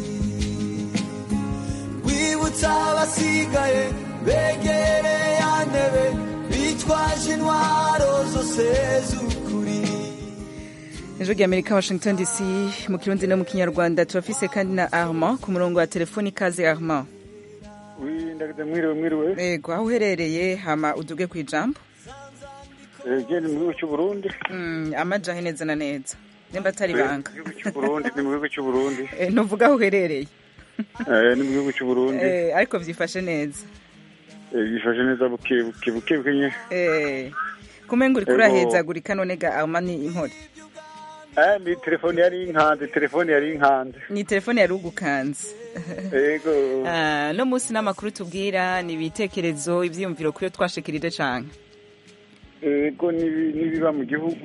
F: wibutsa abasigaye begereye ya ntebe bitwaje intwaro zose z'ukuri
A: ejo rya amerika washington dc mu kirundi no mu kinyarwanda turafise kandi na armand ku murongo wa telefoni ikaze armand
L: ndagize mwiriwe mwiriwe
A: ego aho uherereye hama uduge ku ijambo
L: genda mu gihugu cy'u Burundi
A: Mm, amajahe neza na neza nimba atari banga
L: mu gihugu cy'u Burundi ni mu gihugu cy'u Burundi
A: Eh, ntuvuga aho uherereye
L: Eh, ni mu gihugu cy'u Burundi
A: Eh, ariko vyifashe neza
L: Eh, bifashe neza buke buke buke buke nye
A: Eh, kumenga uriko
L: Ego.
A: urahezagurika none ga armand ni inkore
L: Eh, ni telefone yari inkanze telefone yari inkanze
A: ni telefone yari ugukanze
N: yego
A: Ah, no munsi n'amakuru tubwira ni ibitekerezo ivyiyumviro kuri yo twashikirije cane
N: yego n'ibi- n'ibiba mu gihugu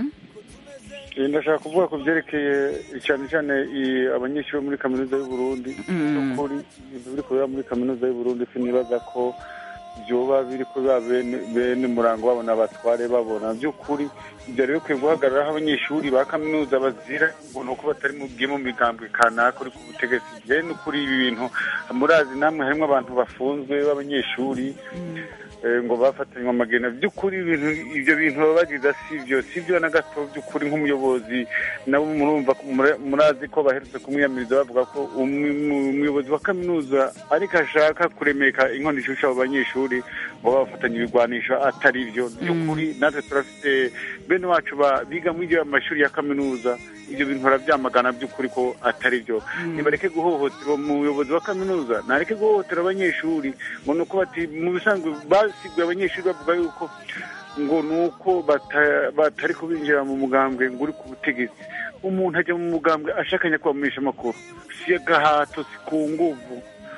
N: Eh, ndashaka kuvuga ku byerekeye cyane cyane i- abanyeshuri bo muri kaminuza y'u Burundi
A: Mm.
N: by'ukuri ibintu biri kubera muri kaminuza y'u Burundi sinibaza ko byoba biri kubera bene bene murango babona abatware babona by'ukuri ibyo rero bikwiye guhagararaho abanyeshuri ba kaminuza bazira ngo ni uko batari mu bwiye mu migambwe kanaka uri ku butegetsi bene ukuri ibi bintu murazi namwe harimo abantu bafunzwe b'abanyeshuri eh, ngo bafatanywe amagena by'ukuri ibintu ibyo bintu baba bagize si byo si byo na gato by'ukuri nk'umuyobozi nabo murumva ko- mura- murazi ko baherutse kumwiyamiriza bavuga ko umwe- mu- umuyobozi wa kaminuza ariko ashaka kuremeka inkono ishusha abo banyeshuri ngo bafatanye ibigwanisho atari byo by'ukuri natwe turafite bene wacu ba- biga muri iyo mashuri ya kaminuza ibyo bintu barabyamagana by'ukuri ko atari byo nibareke guhohotera umuyobozi wa kaminuza nareke guhohotera abanyeshuri ngo ni uko bati mu bisanzwe basiguye abanyeshuri bavuga yuko ngo ni uko bata- batari kubinjira mu mugambwe ngo uri ku butegetsi umuntu ajya mu mugambwe ashakanya kubamenyesha amakuru si agahato si ku nguvu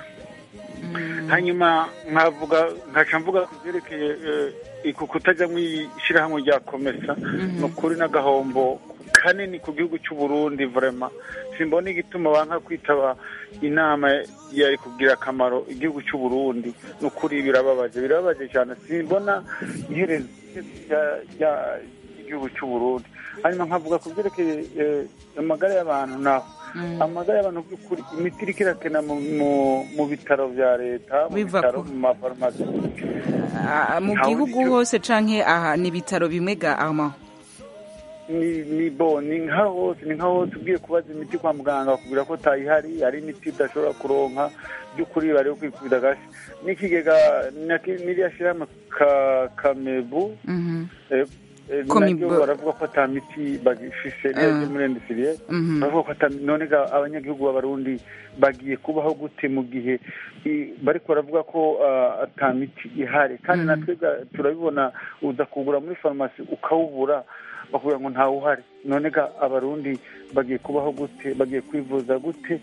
N: hanyuma nkavuga nkaca mvuga ku byerekeye eh, ku kutajya mu ishyirahamwe rya komesa ni ukuri n'agahombo kanini ku gihugu cy'u Burundi vrema simbona igituma banka kwitaba inama yari kugira akamaro igihugu cy'u Burundi ni ukuri birababaje birababaje cyane simbona iherezo rya- rya- ry'igihugu cy'u Burundi hanyuma nkavuga ku byerekeye eh, amagara y'abantu naho amagara y'abantu by'ukuri imiti iriko irakena mu- mu- mu bitaro bya leta mu
A: Biva
N: bitaro
A: ku-
N: mu mafarumasi
A: Ah, mu
N: Ntawe
A: gihugu
N: nicyo-
A: hose canke aha ni ibitaro bimwe ga ama
N: ni ni bo ni nka hose ni nka hose ugiye kubaza imiti kwa muganga bakubwira ko tayihari hari imiti udashobora kuronka by'ukuri bari kwikubita agashi n'ikigega naki- n'iriya shyirahamwe ka kamebu
A: Mhm.
N: eh, eh,
A: Komibu.
N: naryo baravuga ko ata miti bagifise
A: Ah.
N: neza muri industrie
A: Mhm.
N: baravuga ko ata none ga abanyagihugu b'abarundi bagiye kubaho gute mu gihe i- bariko baravuga ko ah, ata miti ihari kandi natwe ga- turabibona uza kugura muri farumasi ukawubura bakubwira ngo ntawe uhari none ga abarundi bagiye kubaho gute bagiye kwivuza gute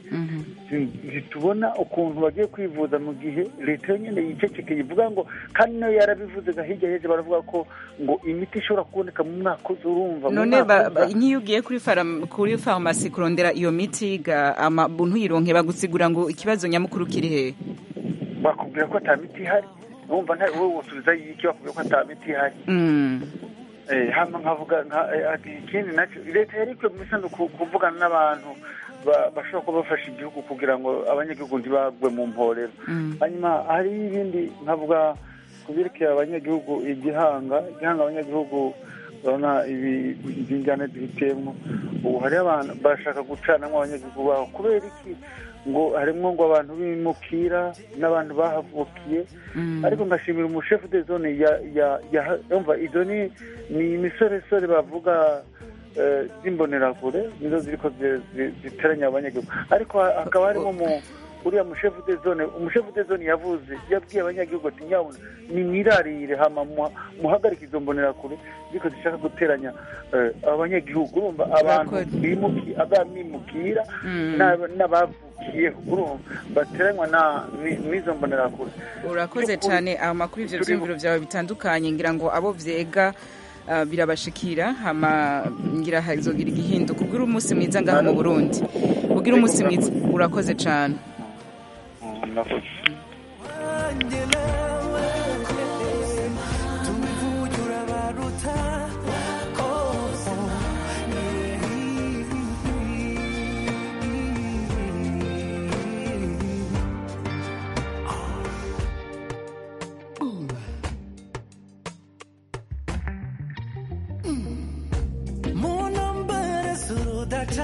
N: ntitubona ukuntu bagiye kwivuza mu gihe leta yonyine yicecekeye ivuga ngo kandi nayo yarabivuze ga hirya y'ejo baravuga ko ngo imiti ishobora kuboneka mu mwaka uza urumva mu
A: none
N: mwaka
A: ba- ba-
N: uza.
A: nk'iyo ugiye kuri faram- kuri farumasi kurondera iyo miti ga ama ntuyironke bagusigura ngo ikibazo nyamukuru kiri hehe
N: bakubwira ko ata miti ihari wumva nta wowe wosubiza iki bakubwira ko ata miti ihari
A: Mm.
N: Eh, hama nkavuga nka eh, ati ikindi nacyo leta yari ikwiye mu bisanzwe ku- kuvugana n'abantu ba- bashobora kuba bafasha igihugu kugira ngo abanyagihugu ntibagwe mu mporero
A: Mm.
N: hanyuma hari ibindi nkavuga ku byerekeye abanyagihugu igihanga igihanga abanyagihugu urabona ibi by'injyana duhitiyemo ubu hari abantu bashaka gucanamo abanyagihugu baho kubera iki ngo harimwo ngo abantu bimukira n'abantu bahavukiye
A: Mm.
N: ariko ngashimira umushefu de zone ya ya ya umva izo ni ni imisoresore bavuga eh, z'imbonerakure nizo ziriko zi- zi- ziteranya abanyagihugu ariko ha- hakaba harimo mu uriya mushefu de zone umushefu de zone yavuze yabwiye abanyagihugu ati nyabuna ni mwirarire hama muha- muhagarike izo mbonerakure ziriko zishaka guteranya eh, abanyagihugu urumva abantu bimuki abamimukira
A: Mm.
N: n'aba- n'abavukiyeho urumva bateranywa na ni- n'izo mbonerakure
A: urakoze
N: By'ukuri,
A: cyane amakuru ivyo
N: turi-
A: vyiyumviro vyawe bitandukanye ngira ngo abo vyega ah, birabashikira hama ngira hazogira igihinduka ubwira umunsi mwiza ngaha mu burundi ubwira umunsi mwiza urakoze cane
F: munambere z'urudaca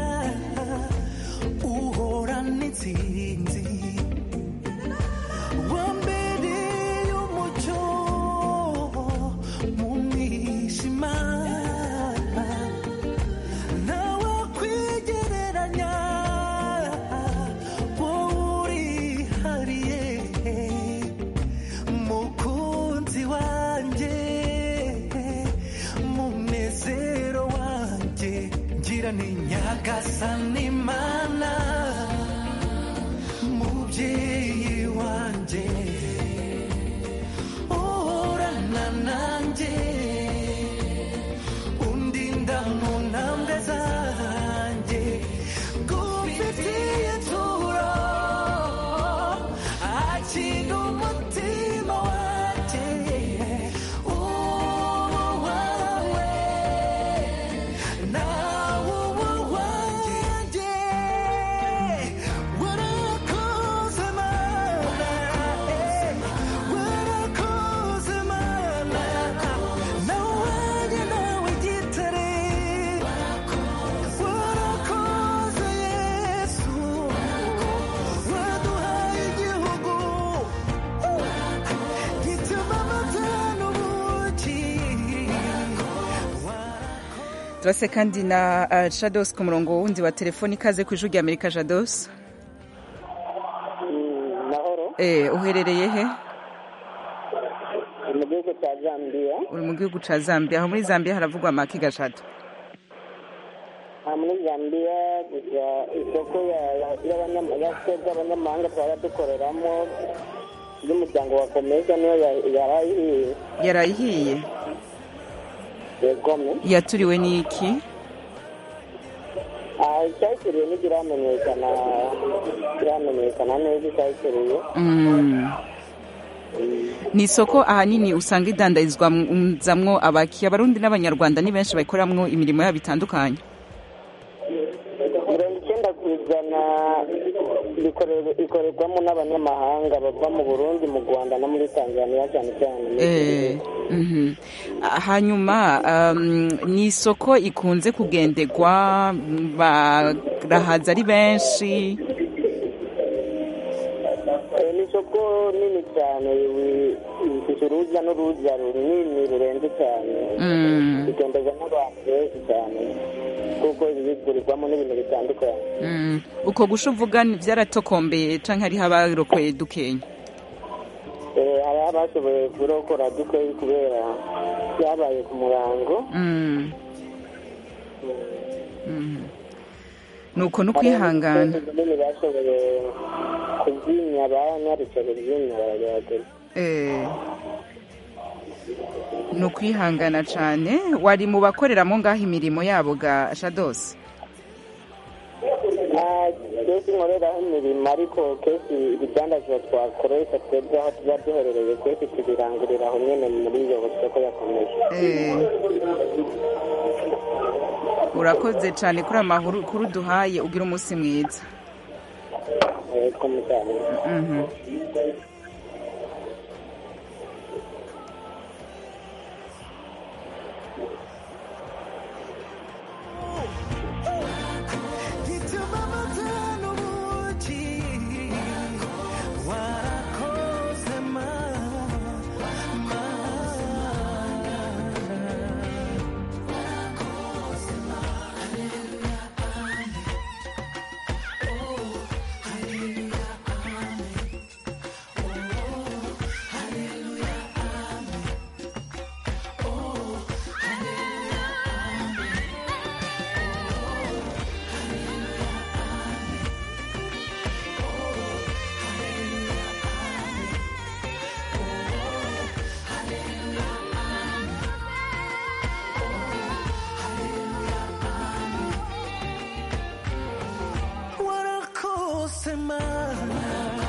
F: uhorana intsinzi wambereye umucyo mu mwijima nawe kwigereranya wowe urihariye mukunzi wanjye munezero wanjye ngira ni nyagasani mana
A: turase kandi na uh, shados ku murongo wundi wa telefoni ikaze ku ijwi rya amerika shados
O: mahoro
A: eh, uherereye he
O: mu gihugu cya zambia
A: uri mu gihugu ca zambia aho muri zambia haravugwa amaki gashado
O: aha muri zambia gusa isoko ya- ya- y'abanyama- ya twebwe abanyamahanga twaba dukoreramo y'umuryango wa komeza niyo ya- yarayihiye
A: yarayihiye
O: yegome
A: yaturiwe n'iki
O: aha icyayitiriye ntigiramenyekana kiramenyekana neza icyayitiriye
A: Mm. ni isoko ahanini usanga idandarizwamwo abaki abarundi n'abanyarwanda ni benshi bayikoramwo imirimo yabo itandukanye
O: mirongo icyenda ku ijana bikorerwa- ikorerwamo n'abanyamahanga bava mu burundi mu rwanda no muri tanzania cyane cyane
A: Eh, mhm. Ah, hanyuma um, ni isoko ikunze kugenderwa mm, barahaza ari benshi
O: Eh, ni isoko nini cyane wi- ifite urujya n'uruza runini rurenze cyane
A: Mm.
O: bigenderwa n'abantu benshi cyane kuko bigurirwamo n'ibintu bitandukanye
A: Mm. uko gusha uvuga ni- vyaratokombeye canke hariho abarokoye dukenya
O: Eh, hari abashoboye kurokora dukeyi kubera byabaye ku murango
A: Mm. Mhm. nuko no kwihangana
O: nini bashoboye kuzimya banyarukiye kuzimya baragerageza
A: Eh, ni ukwihangana cane wari mu bakoreramo ngaho imirimo yabo ga shados
O: Ah, kenshi nkoreraho imirimo ariko kenshi ibidandazwa twakoresha twebwe aho tuba duherereye kenshi tubirangurira aho nyene muri iyo soko yakomeje
A: Eh. urakoze cane kuri amakuru kuri uduhaye ugira umunsi mwiza
O: yego mutane
A: Mhm.
F: Warakose mana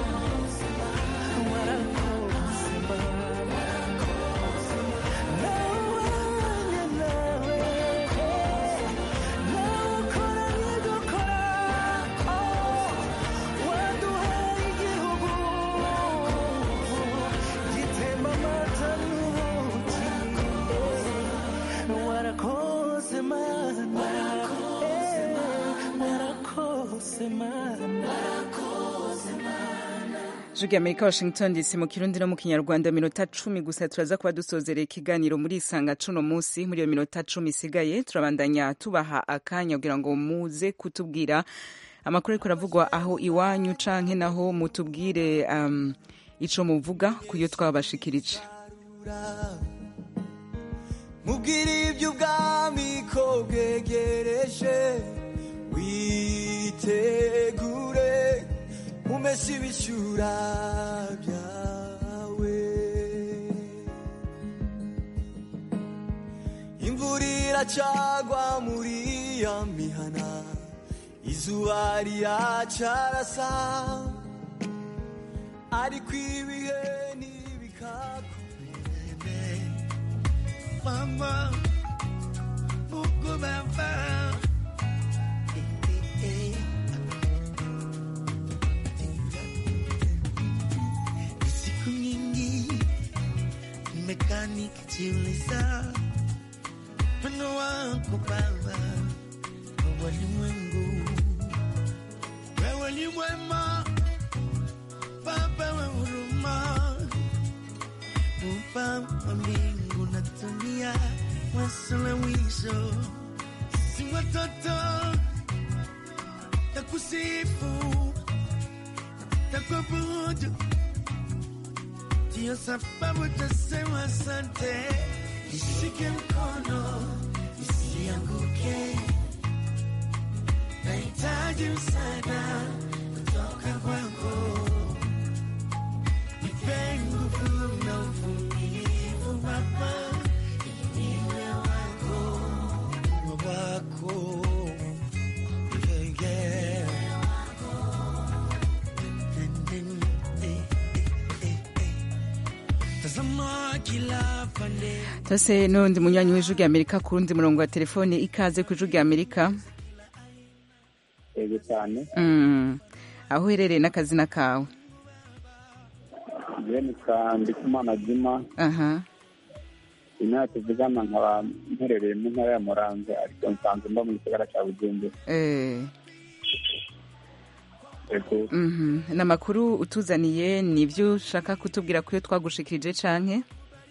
F: Warakose mana Nawanya nawe Nawukora nigukora Waduhaye igihugu Gitemba amata n'ubuki Warakose mana Warakose mana Warakose mana
A: Jugi Amerika Washington DC mu Kirundi no mu Kinyarwanda minota cumi gusa turaza kuba dusozereye ikiganiro muri isanga cuno munsi muri iyo minota cumi isigaye turabandanya tubaha akanya kugira ngo muze kutubwira amakuru ariko aravugwa aho iwanyu canke naho mutubwire um, ico muvuga kuyo twabashikirije
F: mubwire iby'ubwami ko bwegereje witegure umese ibishyura byawe imvura iracagwa muri ya mihana izuba riracarasa ariko ibihe ntibikakurembe mama Mungu baba Eh, eh, eh. siku nyingi nimekaa nikijiuliza weno wako baba kwa walimwengu wewe ni mwema baba wa huruma muumba wa mbingu na dunia wasuluhisho si watoto takusifu takuabudu ndiyo sababu tasema asante nishike mkono nisianguke nahitaji msaada kutoka kwako nipe nguvu na uvumilivu baba niwe wako niwe wako yeah, yeah. tazama kila pande
A: tose n'undi munywanyi w'ijwi rya amerika ku rundi murongo wa telefone ikaze ku ijwi rya amerika
P: yego cyane
A: Mm. aho uherereye n'akazina kawe
P: njyewe nitwa ndikumana juma
A: aha
P: imyaka tuvugana nkaba mperereye mu ntara ya muramvya ariko nsanzwe mba mu gisagara cya bujumbura
A: Eh,
P: yego
A: mhm. ni amakuru utuzaniye ni ibyo ushaka kutubwira ko iyo twagushikirije canke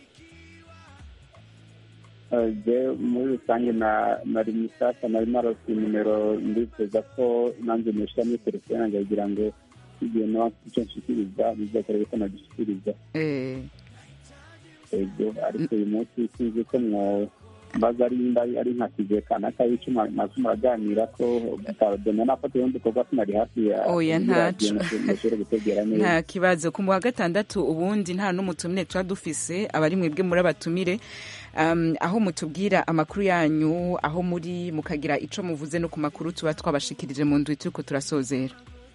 P: Eh, je muri rusange na- nari mushyashya nari narose nimero ndifuza ko nanjye nishyira muri telefone yanjye kugira ngo igihe nawe icyo nshikiriza bizakorere ko nagishikiriza
A: Eh,
P: yego ariko uyu munsi sinzi ko mwo mbaza ari nimba ari- ari nka kije kanaka y'icuma nazo muraganira ko dena nafata ubundi dukorwa tunari hafi ya
A: Oya,
P: ya radiyo
A: ntaco.
P: nashobore gutegera neza
A: nta kibazo ku wa gatandatu ubundi nta n'umutumire tuba dufise abari mwebwe muri abatumire um, aho mutubwira amakuru yanyu aho muri mukagira ico muvuze no ku makuru tuba twabashikirije mu ndwi turiko turasozera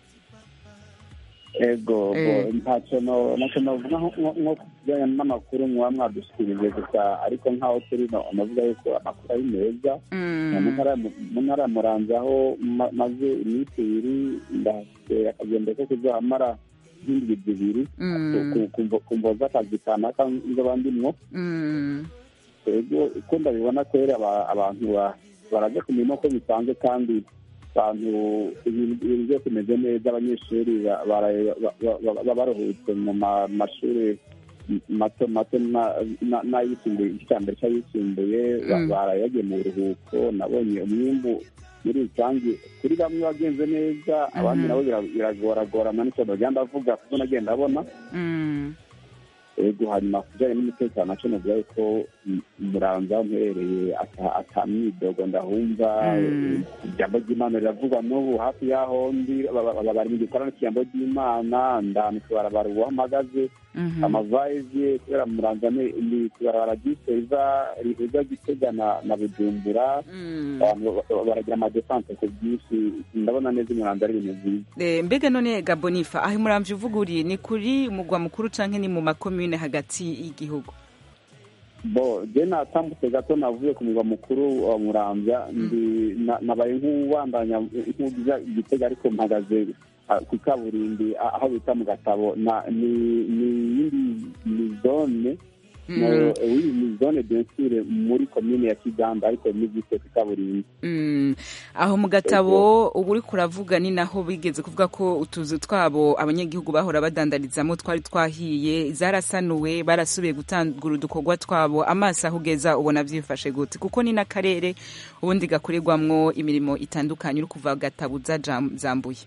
P: ego
A: Eh.
P: bo, ntacyo no- ntacyo novuga nko- nko nko ku kijyanye n'amakuru muba mwadushikirije gusa ariko nk'aho turi no- navuga yuko amakuru ari meza mu ntara ya Mu- mu ntara ya muramvya aho ma- maze iminsi ibiri ndafite akagendo ko kuzohamara nk'indwi zibiri
A: Mm.
P: ku- ku- ku mvo z'akazi kanaka nzoba ndimwo
A: Mm.
P: ego uko ndabibona kwera aba- abantu ba- baraja ku mirimo ko bisanzwe kandi abantu ibintu ibintu byose bimeze neza abanyeshuri ba- bara- ba- ba- ba- baba baruhutse mu ma- mashuri mato mato na- na- n'ayisumbuye igice cya mbere cy'ayisumbuye ba-
A: Mm.
P: baraye bagiye mu buruhuko nabonye umwimbu muri rusange kuri bamwe wagenze neza abandi
A: Mhm.
P: nabo bira- biragoragorana n'icyo bagenda bavuga kuko nagenda abona
A: Mm.
P: ego hanyuma ku bijyanye n'umutekano naco novuga yuko m- muramza aho mperereye ata- ata myidogo ndahumva
A: Mm.
P: ijambo ry'imana riravugwa n'ubu hafi y'aho ndi ba- ba- ba- bari mu gikorano cy'ijambo ry'imana ndani kubarabara uwo mpagaze
A: Mhm.
P: amavayizi kubera muramza ni ni kubarabara ry'iseza rihuza gitega na na bujumbura
A: Mm.
P: abantu ba- baragira amadesanse ku bwinshi ndabona neza umuramza ari ibintu byiza
A: Eh, mbega none gabonifa aho muramvye uvuga uri ni kuri mugwa mukuru canke ni mu makomune hagati y'igihugu
P: bo je natambutse gato navuye ku murwa mukuru wa muramvya ndi na- nabaye nk'uwandanya nk'ugiza igitega ariko mpagaze ah, ku kaburimbi ah, aho bita mu gatabo na ni ni yindi ni zone
A: Mm.
P: oui ni zone bien sûr muri komine ya kiganda ariko nigise ku kaburimbi
A: Mm. aho mu gatabo ubu uriko uravuga ni naho bigeze kuvuga ko utuzu twabo abanyagihugu bahora badandarizamo twari twahiye zarasanuwe barasubiye gutangura udukorwa twabo amaso aho ugeza ubona vyifashe gute kuko ni n'akarere ubundi gakorerwamwo imirimo itandukanye uri kuva gatabo uza Jam- zambuye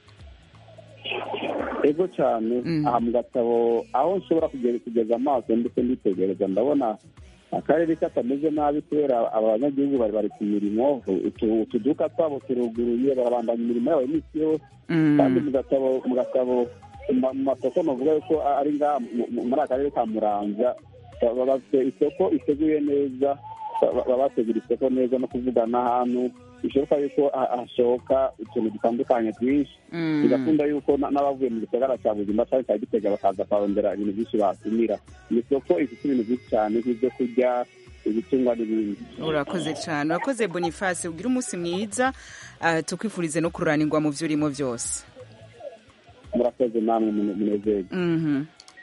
P: ego cyane aha mu gatabo aho nshobora kugeza kugeza amaso ndetse nditegereza ndabona akarere katameze nabi kubera abanyagihugu bari bari ku mirimo utu- utuduka twabo turuguruye barabandanya imirimo yabo iminsi yose
A: Mm.
P: kandi mu gatabo mu gatabo mu ma- mu masoko navuga yuko ari ngaha mu- mu- muri akarere ka muramvya ba- ba- bafite isoko iteguye neza ba- ba- baba bategura isoko neza no kuvugana ahantu bishoboka yuko ha- hashoka utuntu dutandukanye twinshi
A: Mm.
P: bigakunda yuko na- n'abavuye mu gisagara cya buzima cyangwa cya gitega bakaza kuharondera ibintu byinshi batumira ni isoko ifite ibintu byinshi cyane nk'ibyo kurya ibitungwa n'ibindi
A: urakoze cyane urakoze boniface ugira umunsi mwiza ah, tukwifurize no kururanirwa mu byo urimo byose
P: murakoze namwe mune- munezerwe
A: Mhm.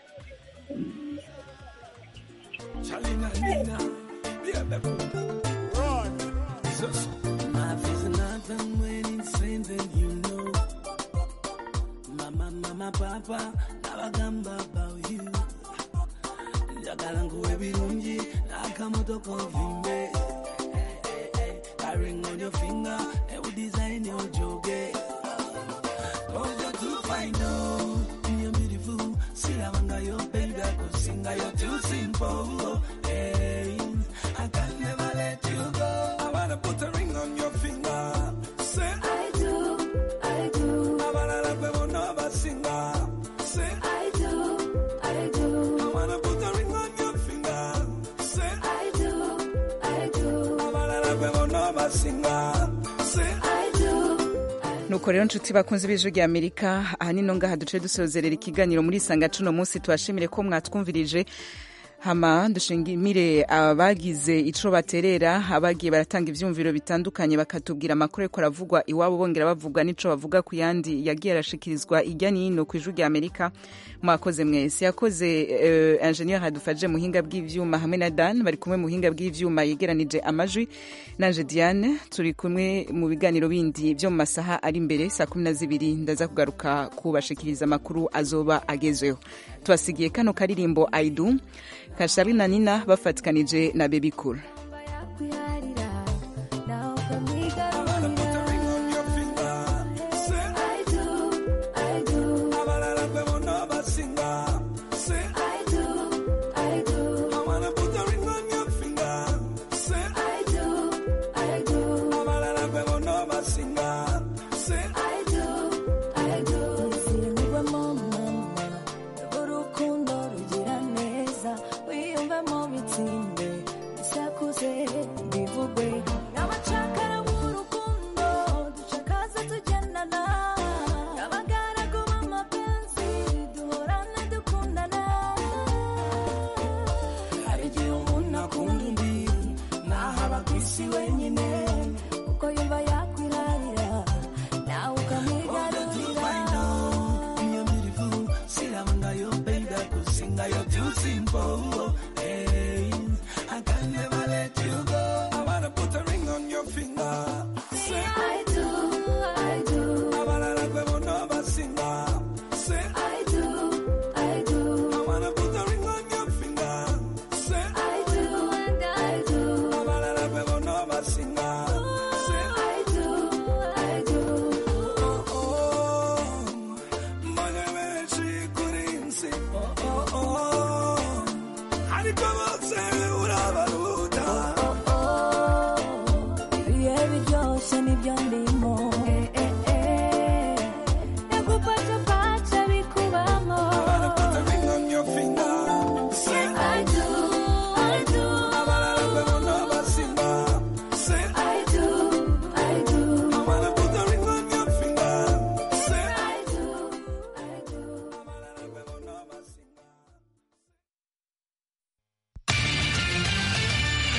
F: Life is nothing when it's same then you know. Mama, mama, papa, nabagamba about you. njagala nkuwe birungi n'akamoto konvimbe a ring on your finger, and we design your joke. Cause you're too fine, no. You're beautiful. See, I'm under your baby, I could sing, you're too simple. Hey, I can never let you go. I wanna put a ring on your finger. Say, I do, I do. I wanna love you, never singer. Say, I do, I do. I wanna put a ring on your finger. Say, I do, I do. I wanna love you, never singer. Say, I do.
A: nuko rero nshuti bakunze b'ijwi rya amerika aha ni no ngaha duce dusozerera ikiganiro muri isanga cuno munsi tubashimire ko mwatwumvirije hama dushimire abagize ico baterera abagiye baratanga ivyumviro bitandukanye bakatubwira amakuru ariko aravugwa iwabo bongera bavuga n'ico bavuga ku yandi yagiye arashikirizwa irya nino ku ijwi rya amerika mwakoze mwese yakoze uh, ingenieur hadufaje muhinga bw'ivyuma hamwe na dan bari kumwe muhinga bw'ivyuma yegeranije amajwi nanje diane turi kumwe mu biganiro bindi vyo mu masaha ari imbere saa kumi na zibiri ndaza kugaruka kubashikiriza amakuru azoba agezweho tubasigiye kano karirimbo aidu kashabi na nina bafatikanije na bebi cool